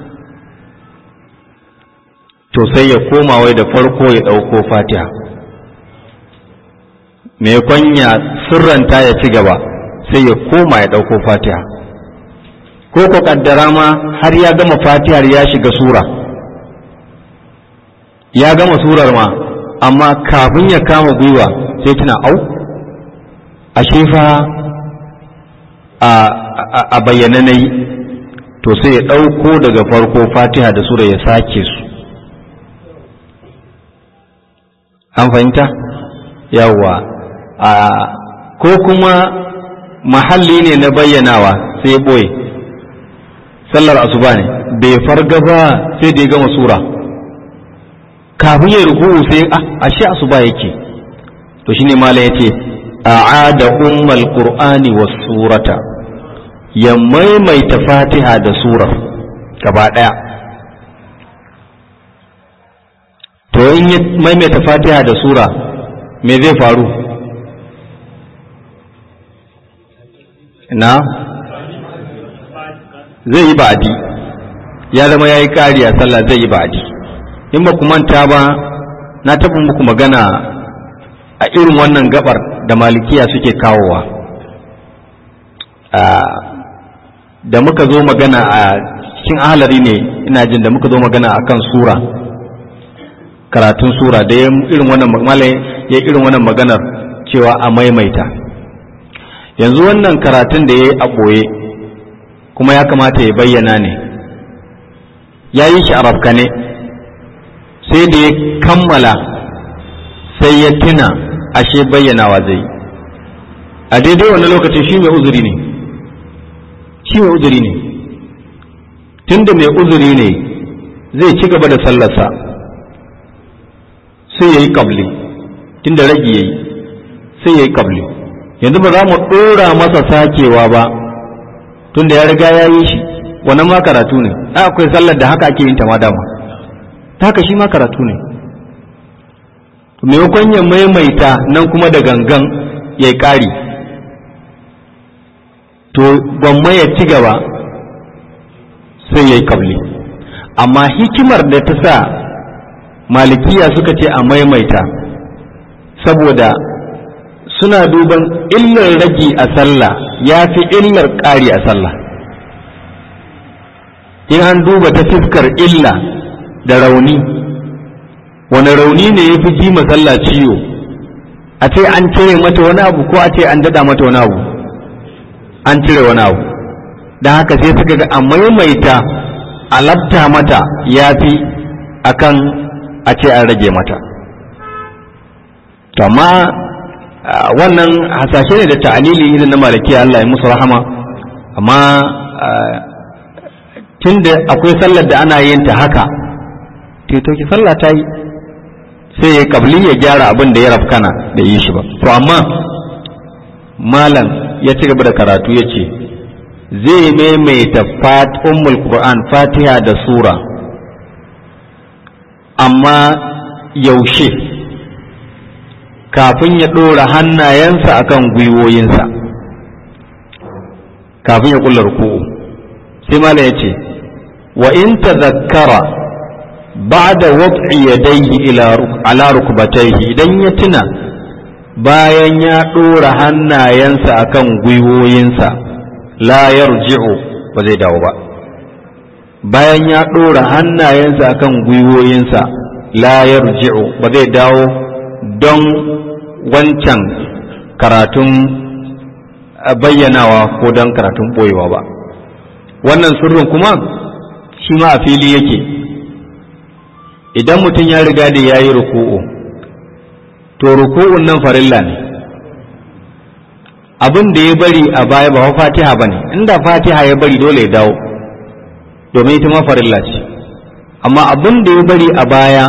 Speaker 1: to sai ya koma wai da farko ya ɗauko fatiha mai kwanya sirranta ya ci gaba sai ya koma ya ɗauko fatiha ko ko kaddara ma har ya gama fatihar ya shiga sura ya gama surar ma amma kafin ya kama gwiwa sai tuna au ashe fa a bayyana na yi to sai ya ɗauko daga farko fatiha da sura ya sake su an fahimta yawwa ko kuma mahalli ne na bayyanawa sai boye sallar asuba ne bai farga ba sai da ya gama sura kafin ya ruku'u sai a ashe asuba yake to shine malam yace a'ada ummal qur'ani was surata ya maimaita fatiha da surar gaba daya to in ya maimaita fatiha da sura me zai faru na zai yi ba'adi ya zama ya yi ƙari a sallah zai yi ba'adi in ba ku manta ba na taɓa muku magana a irin wannan gabar da malikiya suke kawowa da muka zo magana a cikin ahalari ne ina jin da muka zo magana a kan sura karatun sura da ya irin wannan malai ya irin wannan maganar cewa a maimaita yanzu wannan karatun da ya yi a ɓoye kuma ya kamata ya bayyana ne ya yi shi a rafkane sai da ya kammala sai ya tuna ashe bayyanawa zai a daidai wani lokacin shi mai uzuri ne shi mai uzuri ne tunda mai uzuri ne zai ci gaba da sallarsa sai ya yi kabli tunda ragi ya yi sai ya yi kabli yanzu ba za mu ɗora masa sakewa ba tunda ya riga ya yi shi wannan ma karatu ne akwai sallar da haka ake yin ta ma dama ta haka shi ma karatu ne maimakon ya maimaita nan kuma da gangan ya yi ƙari to gwamma ya ci gaba sai ya yi kabli amma hikimar da ta sa malikiya suka ce a maimaita saboda suna duban illar ragi a sallah ya fi illar ƙari a sallah in an duba ta fiskar illa da rauni wani rauni ne ya fi ji sallah ciwo a ce an cire mata wani abu ko a ce an dada mata wani abu an cire wani abu don haka sai suka ga a maimaita a labta mata ya fi akan a ce an rage mata to amma wannan hasashe ne da ta'alili idan na malaki Allah ya musu rahama amma tunda akwai sallar da ana yin ta haka to ki sallah ta yi sai ya kabli ya gyara abin da ya rafkana da yi shi ba to amma malam ya ci gaba da karatu ya ce zai maimaita ummul qur'an fatiha da sura amma yaushe kafin ya ɗora hannayensa akan gwiwoyinsa kafin ya ƙulla ruku'u sai malam ya ce wa in tazakkara ba'da wad'i yadayhi ila ala rukbatayhi idan ya tuna bayan ya ɗora hannayensa akan gwiwoyinsa la yarji'u ba zai dawo ba bayan ya ɗora hannayensa akan gwiwoyinsa la yarji'u ba zai dawo don wancan karatun bayyanawa ko don karatun ɓoyewa ba wannan sirrin kuma shi ma a fili yake idan mutum ya riga da ya yi ruku'u to ruku'un nan farilla ne abin da ya bari a baya ba fatiha ba ne inda fatiha ya bari dole ya dawo domin ita ma farilla ce amma abin da ya bari a baya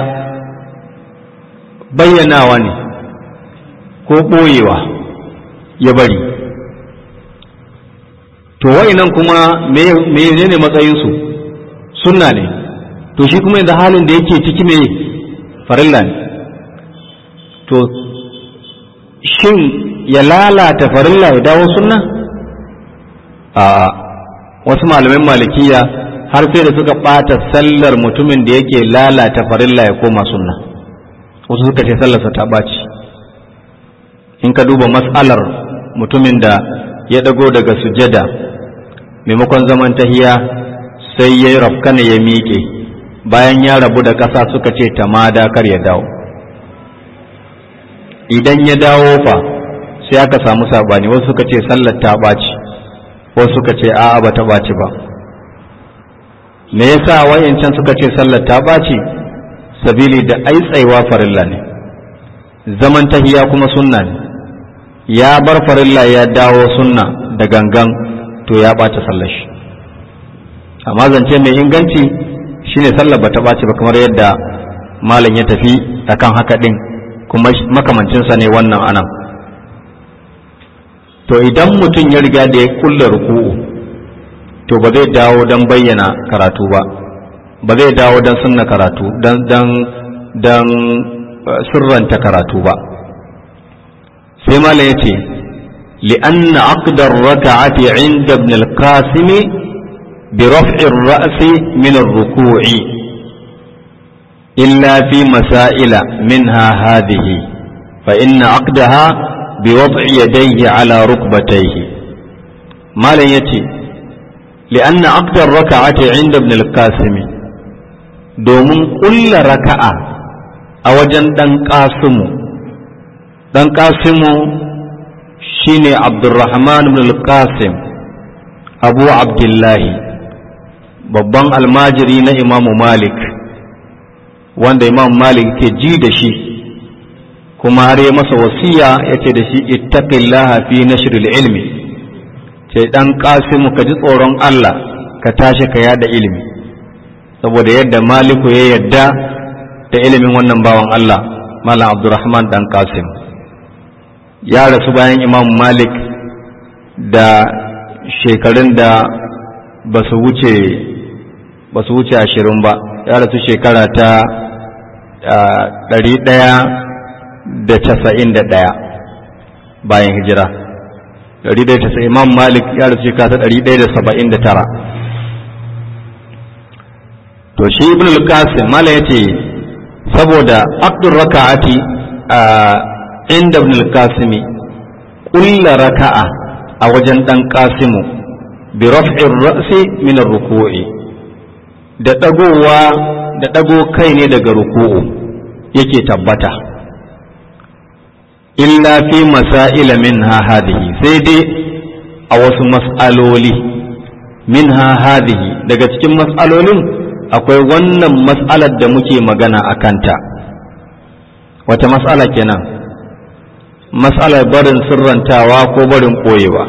Speaker 1: bayyanawa ne ko ɓoyewa ya bari to nan kuma me ne matsayinsu sunna ne to shi kuma yanzu halin da yake ciki me farilla ne to shin ya lalata farilla ya dawo sunna a wasu malamin malikiya har sai da suka ɓata sallar mutumin da yake lalata farilla ya koma sunna wasu suka ce sallarsa ta ɓaci in ka duba mas'alar mutumin da ya ɗago daga sujada maimakon zaman tahiya sai ya yi rafkana ya miƙe bayan ya rabu da ƙasa suka ce tamada kar ya dawo idan ya dawo fa sai aka samu sabani wasu suka ce sallar ta ɓaci wasu suka ce a'a ba ta ɓaci ba me yasa wayancan suka ce sallar ta ɓaci sabili da ai tsaiwa farilla ne zaman tahiya kuma sunna ne ya bar farilla ya dawo sunna da gangan to ya ɓaci sallar shi amma zance mai inganci shine sallar ba ta ɓaci ba kamar yadda malam ya tafi akan haka ɗin kuma makamancinsa ne wannan anan to idan mutum ya riga da ya kulla ruku'u to ba zai dawo don bayyana karatu ba ba zai dawo don sunna karatu don sirranta karatu ba sai malam ya ce لأن عقد الركعة عند ابن القاسم برفع الرأس من الركوع إلا في مسائل منها هذه فإن عقدها بوضع يديه على ركبتيه ما لن يتي لأن عقد الركعة عند ابن القاسم domin ƙulla raka'a a wajen ɗan ƙasimu ɗan ƙasimu shine abdurrahman ibn al-qasim abu abdullahi babban almajiri na imamu malik wanda imam malik ke ji da shi kuma har ya masa wasiya ya ce da shi ittaqillaha fi nashril ilmi ce dan kasimu ka ji tsoron Allah ka tashi ka yada ilimi saboda yadda maliku ya yadda da ilimin wannan bawan Allah malam abdurrahman dan kasim ya rasu bayan imam malik da shekarun da ba su wuce ba su wuce ashirin ba ya rasu shekara ta ɗari ɗaya da casa'in da ɗaya bayan hijira ɗari ɗaya casa'in imam malik ya rasu shekara ta ɗari ɗaya da saba'in da tara to shi ibn al-qasim mala ya ce saboda abdul raka'ati a inda ibn al-qasimi kulla raka'a a wajen dan qasimu bi raf'ir ra'si min ar-ruku'i da dagowa da dago kai ne daga ruku'u yake tabbata illa fi masail minha hadhihi sai dai a wasu mas'aloli minha hadhihi daga cikin mas'alolin akwai wannan mas'alar da muke magana a kanta wata mas'ala kenan mas'alar barin sirrantawa ko barin ɓoyewa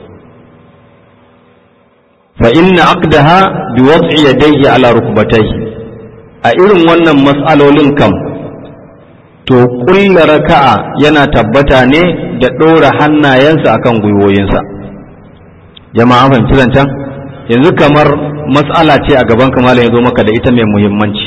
Speaker 1: fa inna aqdaha bi wad'i yadayhi ala rukbatayhi a irin wannan mas'alolin kam to kulla raka'a yana tabbata ne da ɗora hannayensa akan gwiwoyinsa jama'a fahimci zancen yanzu kamar mas'ala ce a gaban kamala ya zo maka da ita mai muhimmanci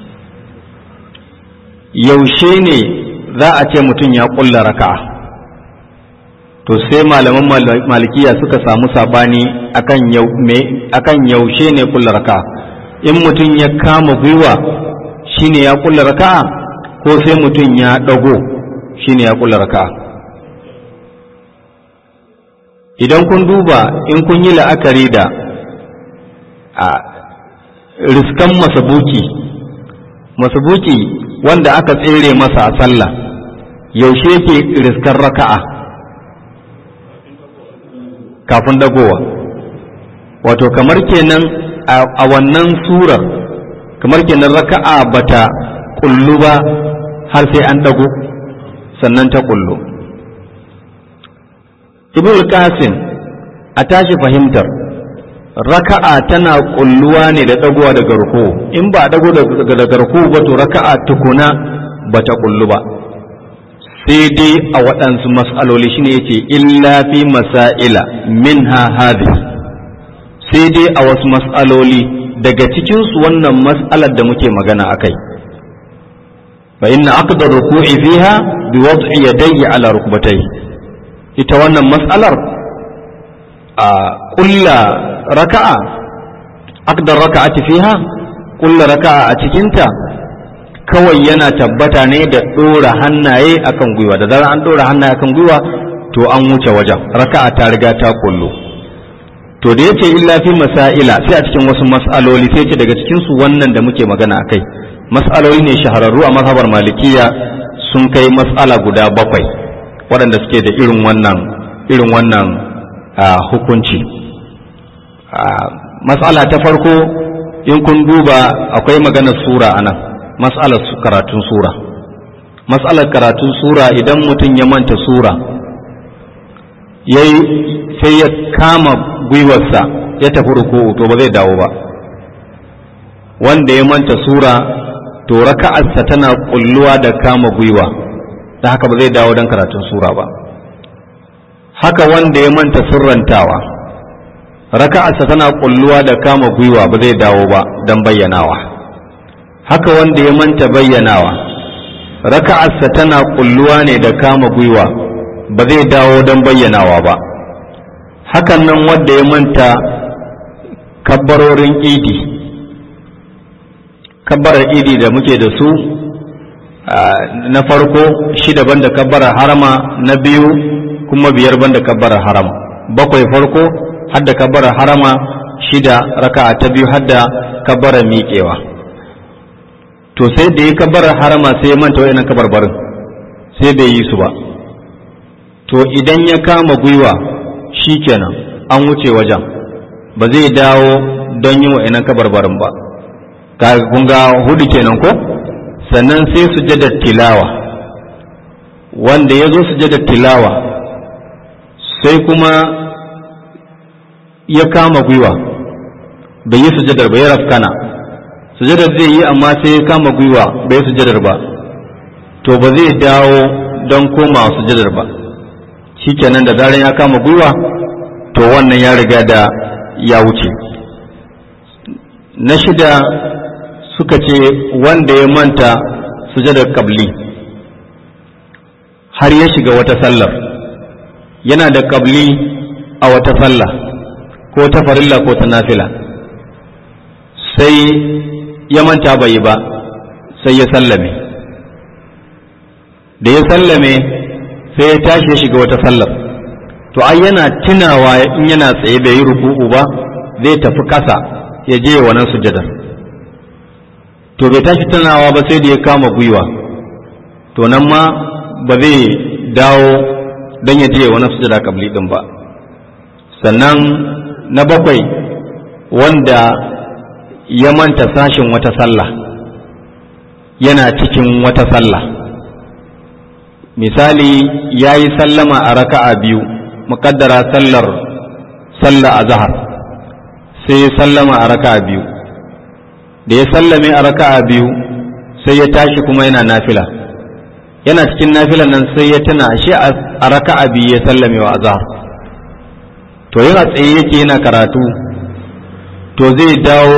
Speaker 1: yaushe ne za a ce mutum ya kulla raka'a to sai malaman malikiya suka samu sabani akan yaushe ne kulla raka'a in mutum ya kama gwiwa shine ya kulla raka'a ko sai mutum ya dago shine ya kulla raka'a idan kun duba in kun yi la'akari da a riskan masabuki masabuki wanda aka tsere masa a sallah yaushe yake riskan raka'a kafin dagowa wato kamar kenan a wannan surar kamar kenan raka'a bata kullu ba har sai an dago sannan ta kullu ibn qasim a tashi fahimtar raka'a tana kulluwa ne da dagowa daga ruku in ba dago daga ruku ba to raka'a tukuna bata kullu ba sai dai a waɗansu mas'aloli shine yace illa fi masaila minha hadhihi sai dai a wasu mas'aloli daga cikin su wannan mas'alar da muke magana akai fa inna aqdar ruku'i fiha bi wad'i yadayhi ala rukbatayhi ita wannan mas'alar a kulla raka'a aqdar raka'ati fiha kulla raka'a a cikinta kawai yana tabbata ne da ɗora hannaye akan gwiwa da zarar an ɗora hannaye akan gwiwa to an wuce wajen raka'a ta riga ta kullu to da yace illa fi masaila sai a cikin wasu mas'aloli sai ce daga cikin su wannan da muke magana akai mas'aloli ne shahararru a mazhabar malikiya sun kai mas'ala guda bakwai waɗanda suke da irin wannan irin wannan hukunci mas'ala ta farko in kun duba akwai maganar sura anan mas'alar karatun sura mas'alar karatun sura idan mutum ya manta sura yayi sai ya kama gwiwarsa ya tafi ruku'u to ba zai dawo ba wanda ya manta sura to raka'arsa tana kulluwa da kama gwiwa da haka ba zai dawo don karatun sura ba haka wanda ya manta sirrantawa raka'arsa tana kulluwa da kama gwiwa ba zai dawo ba don bayyanawa haka wanda ya manta bayyanawa raka'arsa tana kulluwa ne da kama gwiwa ba zai dawo don bayyanawa ba hakan nan wanda ya manta kabbarorin idi kabbarar idi da muke da su na farko shida banda kabbarar harama na biyu kuma biyar banda kabbarar harama bakwai farko hadda kabbarar harama shida raka'a ta biyu hadda kabbarar miƙewa to sai da ya kabbarar harama sai ya manta wa'annan kabarbarin sai bai yi su ba to idan ya kama gwiwa shikenan an wuce wajen ba zai dawo don yin wa'annan kabarbarin ba kun ga hudu kenan ko sannan sai sujadar tilawa wanda ya zo sujadar tilawa sai kuma ya kama gwiwa bai yi sujadar ba ya rafkana sujadar zai yi amma sai ya kama gwiwa bai yi sujadar ba to ba zai dawo don koma sujadar ba shikenan da zaran ya kama gwiwa to wannan ya riga da ya wuce na shida suka ce wanda ya manta sujadar kabli har ya shiga wata sallar yana da kabli a wata sallah ko ta farilla ko ta nafila sai ya manta bai yi ba sai ya sallame da ya sallame sai ya tashi ya shiga wata sallar to ai yana tunawa in yana tsaye bai yi ruku'u ba zai tafi kasa ya je wannan sujadar to bai tashi tunawa ba sai da ya kama gwiwa to nan ma ba zai dawo don ya je wani sujada kabli din ba sannan na bakwai wanda ya manta sashin wata sallah yana cikin wata sallah misali ya yi sallama a raka'a biyu muƙaddara sallar sallah a zahar sai ya sallama a raka'a biyu da ya sallame a raka'a biyu sai ya tashi kuma yana nafila yana cikin nafilan nan sai ya tuna shi a raka'a biyu ya sallame wa azhar to yana tsaye yake yana karatu to zai dawo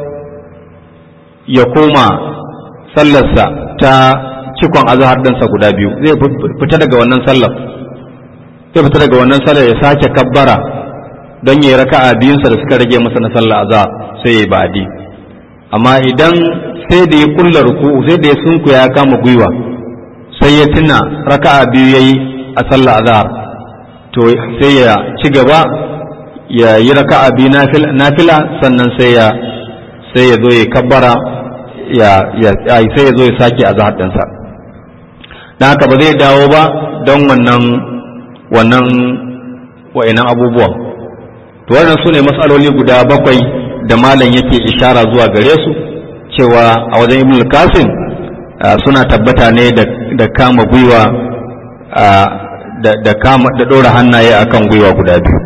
Speaker 1: ya koma sallarsa ta cikon azhar ɗinsa guda biyu zai fita daga wannan sallar zai fita daga wannan sallar ya sake kabbara don ya yi raka'a biyunsa da suka rage masa na sallar azhar sai ya yi ba'adi amma idan sai da ya kulla ruku'u sai da ya sunku ya kama gwiwa sai ya tuna raka'a biyu yayi a sallah azhar to sai ya ci gaba ya yi raka'a biyu nafila sannan sai ya sai ya zo ya kabbara ya ya sai ya zo ya sake azhar ɗinsa dan haka ba zai dawo ba don wannan wannan wa'inan abubuwan to wannan su ne matsaloli guda bakwai da malam yake ishara zuwa gare su cewa a wajen ibn qasim suna tabbata ne da kama gwiwa da kama da ɗora hannaye akan gwiwa guda biyu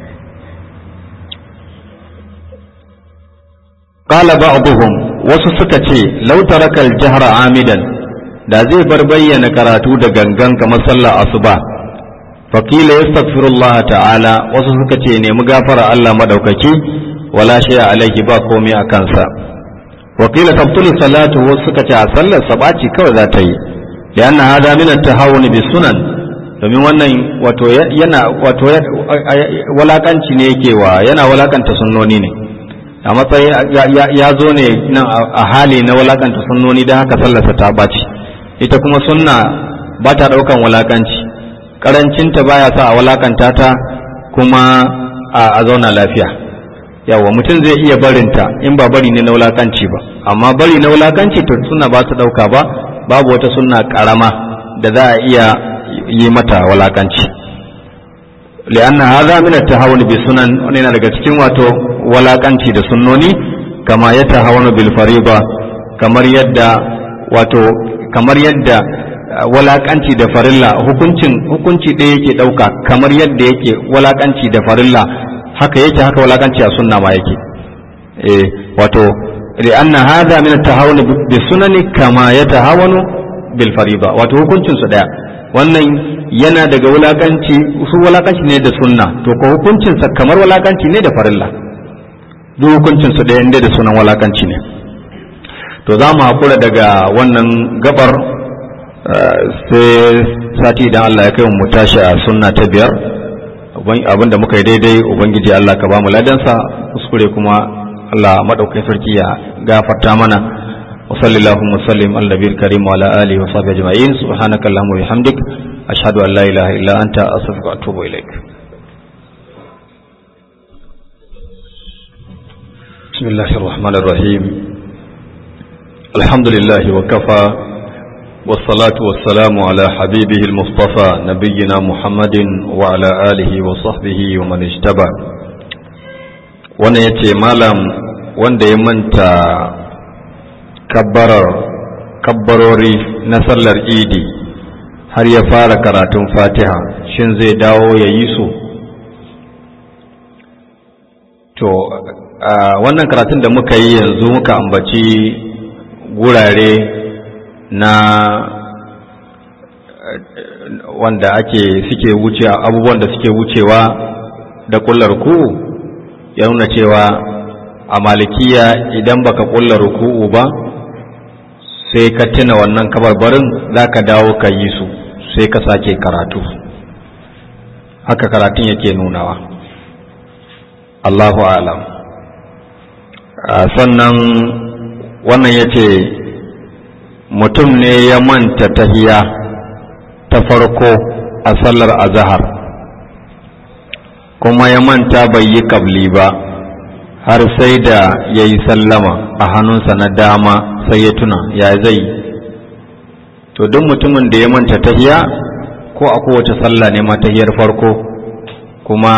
Speaker 1: qala ba'dhum wasu suka ce law taraka al-jahra amidan da zai bar bayyana karatu da gangan kamar sallar asuba fakila yastaghfirullah ta'ala wasu suka ce nemi gafara Allah madaukaki wala shay alaihi ba komai a kansa wakila tabtulu salatu wasu suka ce a sallar sabaci kawai za ta yi lianna hada min at-tahawun bi sunan domin wannan wato yana wato walakanci ne yake wa yana walakanta sunnoni ne a matsayin ya zo ne nan a hali na walakanta sunnoni don haka sallarsa ta baci ita kuma sunna ba ta daukan walakanci karancinta baya sa a walakanta ta kuma a zauna lafiya yawa mutum zai iya barinta in ba bari ne na wulakanci ba amma bari na wulakanci to suna ba su dauka ba babu wata sunna karama da za a iya yi mata wulakanci li'anna hadha min at-tahawun bi sunan wani yana daga cikin wato wulakanci da sunnoni kama ya tahawunu bil fariba kamar yadda wato kamar yadda walakanci da farilla hukuncin hukunci ɗaya yake ɗauka kamar yadda yake walakanci da farilla haka yake haka walakanci a sunna ma yake eh wato li'anna hadha min at-tahawun bi sunani kama yatahawanu bil fariida wato hukuncin su daya wannan yana daga wulakanci su wulakanci ne da sunna to ko hukuncin sa kamar wulakanci ne da farilla duk hukuncin su daya inda da sunan wulakanci ne to za mu hakura daga wannan gabar sai sati idan Allah ya kai mu tashi a sunna ta biyar abinda muka yi daidai ubangiji Allah ka ba mu ladansa kuskure kuma Allah madaukakin sarki ya gafarta mana wa sallallahu musallim al nabiyil karim wa ala alihi wa sahbihi ajma'in subhanaka allahumma wa bihamdik ashhadu an la ilaha illa anta astaghfiruka wa atubu ilaik بسم الله الرحمن الرحيم الحمد لله وكفى والصلاة والسلام على حبيبه المصطفى نبينا محمد وعلى آله وصحبه ومن اجتبع wanda ya ce malam wanda ya manta kabbarori na sallar idi har ya fara karatun fatiha shin zai dawo ya yi su to wannan karatun da muka yi yanzu muka ambaci gurare na wanda ake suke wuce abubuwan da suke wucewa da kullar ruku'u ya nuna cewa a malikiya idan baka kullar ruku'u ba sai ka tuna wannan kabarbarin za ka dawo ka yi su sai ka sake karatu haka karatun yake nunawa Allahu alam sannan wannan ya ce mutum ne ya manta tahiya ta farko a sallar azahar kuma ya manta bai yi kabli ba har sai da ya yi sallama a hannunsa na dama sai ya tuna ya zai to duk mutumin da ya manta tahiya ko a kowace sallah ne ma tahiyar farko kuma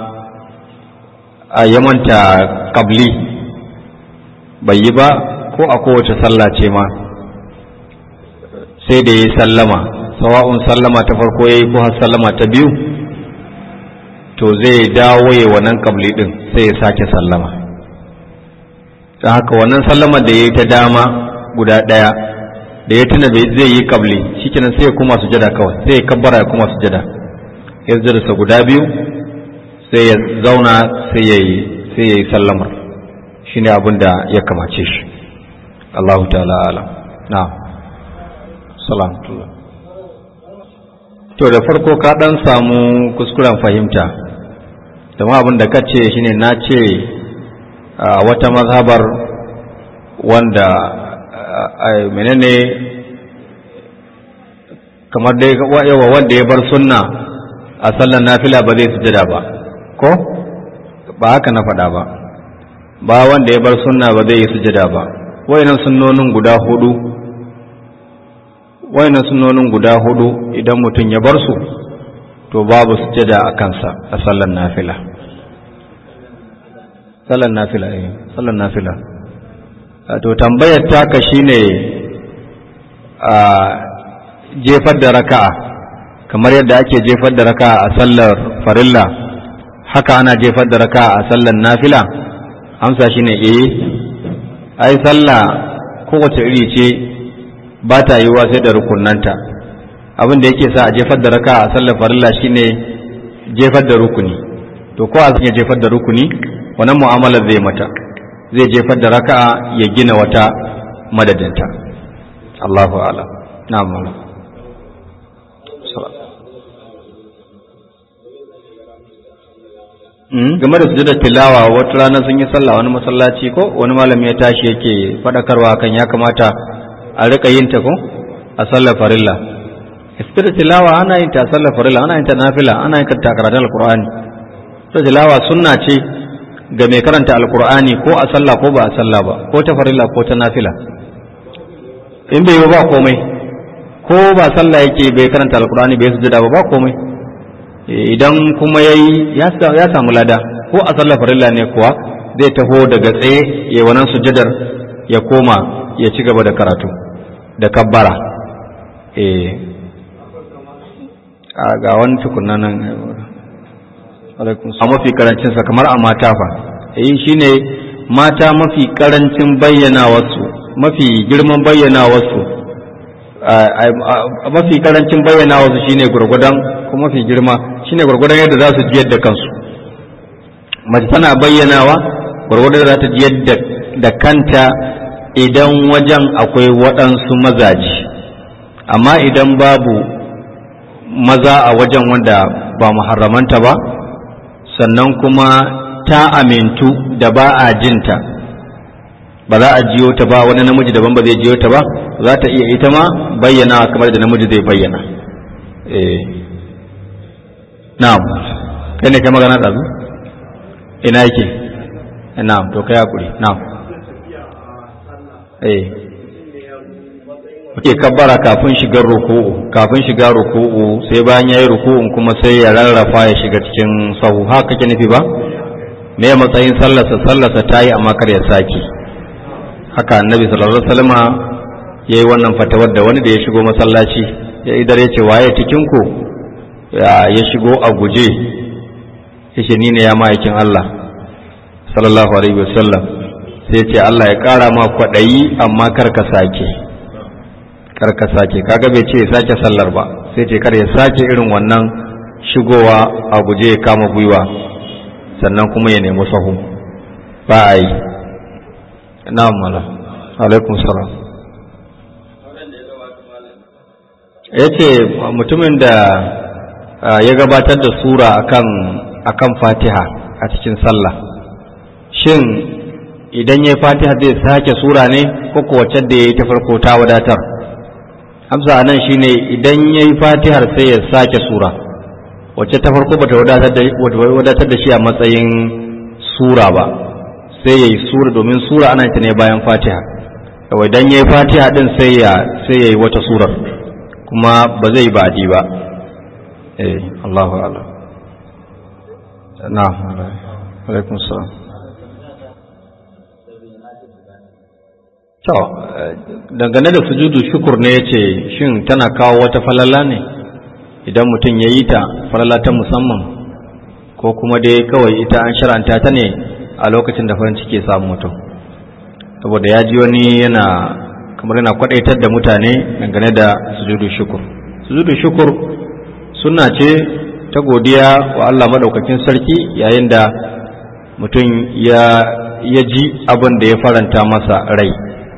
Speaker 1: a ya manta kabli bai yi ba ko a kowace sallah ce ma sai da ya yi sallama sawa'un sallama ta farko ya yi ko har sallama ta biyu to zai dawo ya wannan kabli din sai ya sake sallama ta haka wannan sallama da ya yi ta dama guda ɗaya da ya tuna bai zai yi kabli shikenan sai ya kuma sujada kawai sai ya kabbara ya kuma sujada ya sa guda biyu sai ya zauna sai ya yi sai ya yi sallamar shine abin da ya kamace shi Allahu ta'ala alam na'am salamtullah to da farko ka dan samu kuskuren fahimta dama abin da ka ce shine na ce a wata mazhabar wanda menene kamar dai yawa wanda ya bar sunna a sallar nafila ba zai sujada ba ko ba haka na faɗa ba ba wanda ya bar sunna ba zai yi sujada ba wayannan sunnonin guda hudu wayannan sunnonin guda hudu idan mutum ya bar su to babu sujada a kansa a sallar nafila sallar nafila eh sallar nafila to tambayar taka shine a jefar da raka'a kamar yadda ake jefar da raka'a a sallar farilla haka ana jefar da raka'a a sallar nafila amsa shine eh ai sallah kowace iri ce ba ta yiwuwa sai da rukunanta abin da yake sa a jefar da raka a sallar farilla shine jefar da rukuni to ko a ya jefar da rukuni wannan mu'amalar zai mata zai jefar da raka ya gina wata madadinta Allahu a'ala na'am game da sujudar tilawa wata rana sun yi sallah wani masallaci ko wani malami ya tashi yake faɗakarwa kan ya kamata a rika yin ta ko a sallar farilla sujudar tilawa ana yin ta a sallar farilla ana yin ta nafila ana yin ta karatun alqur'ani sujudar tilawa sunna ce ga mai karanta alqur'ani ko a sallah ko ba a sallah ba ko ta farilla ko ta nafila in bai yi ba komai ko ba sallah yake bai karanta alqur'ani bai sujada ba ba komai idan kuma ya yi ya samu lada ko a sallar farilla ne kuwa zai taho daga tsaye ya wannan sujadar ya koma ya ci gaba da karatu da kabbara a ga wani tukunna nan a mafi karancinsa kamar a mata fa eh shine mata mafi karancin bayyana wasu mafi girman bayyana wasu mafi karancin bayyana wasu shine gurgudan ko mafi girma shine gurgudan yadda za su ji yadda kansu mace tana bayyanawa gurgudan za ta ji yadda da kanta idan wajen akwai waɗansu mazaji amma idan babu maza a wajen wanda ba muharramanta ba sannan kuma ta amintu da ba a jinta ba za a jiyo ta ba wani namiji daban ba zai jiyo ta ba za ta iya ita ma bayyana kamar da namiji zai bayyana eh na'am kai ne kai magana ɗazu ina yake na'am to kai hakuri na'am eh Oke kabbara kafin shigar ruku'u kafin shiga ruku'u sai bayan yayi ruku'un kuma sai ya rarrafa ya shiga cikin sahu haka kake nufi ba me matsayin sallarsa sallarsa tayi amma kar ya saki haka annabi sallallahu alaihi wasallama yayi wannan fatawar da wani da ya shigo masallaci ya idar ya ce waye cikin ku ya shigo a guje yace ni ne ya ma'aikin Allah sallallahu alaihi wasallam sai ce Allah ya kara ma kwadayi amma kar ka sake kar ka sake kaga bai ce ya sake sallar ba sai ce kar ya sake irin wannan shigowa a guje ya kama gwiwa sannan kuma ya nemi sahu ba a yi na'am mala alaikum salam ya ce mutumin da ya gabatar da sura akan akan fatiha a cikin sallah shin idan ya fatiha zai sake sura ne ko wacce da ya yi ta farko ta wadatar amsa nan shine idan ya yi fatihar sai ya sake sura wacce ta farko bata wadatar da shi a matsayin sura ba sai ya yi sura domin sura ana ta ne bayan fatiha kawai idan ya yi fatiha din sai ya sai ya yi wata surar kuma ba zai badi ba eh Allahu a'lam na'am alaikum salam To, dangane da sujudu shukur ne ya ce, shin tana kawo wata falala ne idan mutum ya yi ta falala ta musamman, ko kuma dai kawai ita an shara'anta ta ne a lokacin da farin ciki samu mutum. Saboda ya ji wani yana kamar yana kwadaitar da mutane dangane da sujudu shukur. Sujudu shukur suna ce ta godiya wa Allah maɗaukakin sarki yayin da mutum ya ji abin da ya faranta masa rai.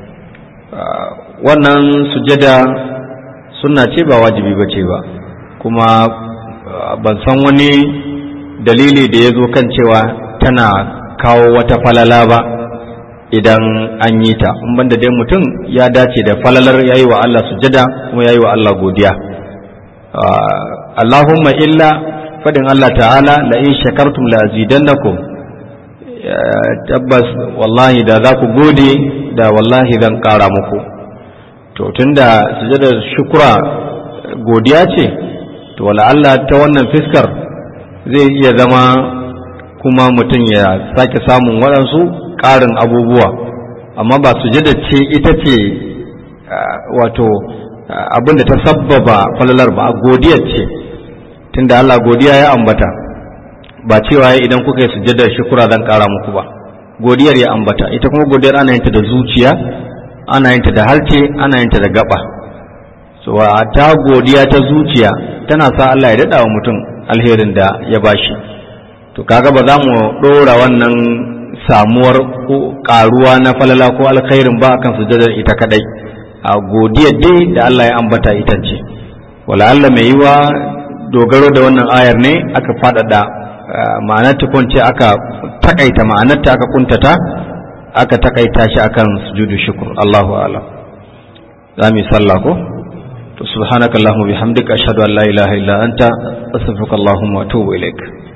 Speaker 1: wannan sujada suna ce ba wajibi ba ce ba kuma ban san wani dalili da ya zo kan cewa tana kawo wata falala ba idan an yi ta in banda dai mutum ya dace da falalar yayi wa Allah sujada kuma yayi wa Allah godiya Allahumma illa fadin Allah ta'ala la in shakartum la azidannakum tabbas wallahi da za ku gode da wallahi zan ƙara muku to tunda sujadar shukura godiya ce to wala Allah ta wannan fiskar zai iya zama kuma mutum ya sake samun waɗansu ƙarin abubuwa amma ba sujada ce ita ce wato abin da ta sabbaba falalar ba godiyar ce tunda Allah godiya ya ambata ba cewa idan kuka yi sujjadar shukura zan kara muku ba godiyar ya ambata ita kuma godiyar ana yin ta da zuciya ana yin ta da harce ana yin ta da gaba so ta godiya ta zuciya tana sa Allah ya dada wa mutum alherin da ya bashi to kaga ba za mu dora wannan samuwar karuwa na falala ko alkhairin ba akan sujjadar ita kadai a godiyar dai da Allah ya ambata ita ce wala Allah mai yiwa dogaro da wannan ayar ne aka faɗaɗa ma'anar tukunce aka takaita ma'anarta aka kuntata aka takaita shi akan sujudu shukr Allahu a'lam za mu yi sallah ko to subhanakallahumma bihamdika ashhadu an la ilaha illa anta astaghfiruka allahumma wa atubu ilaik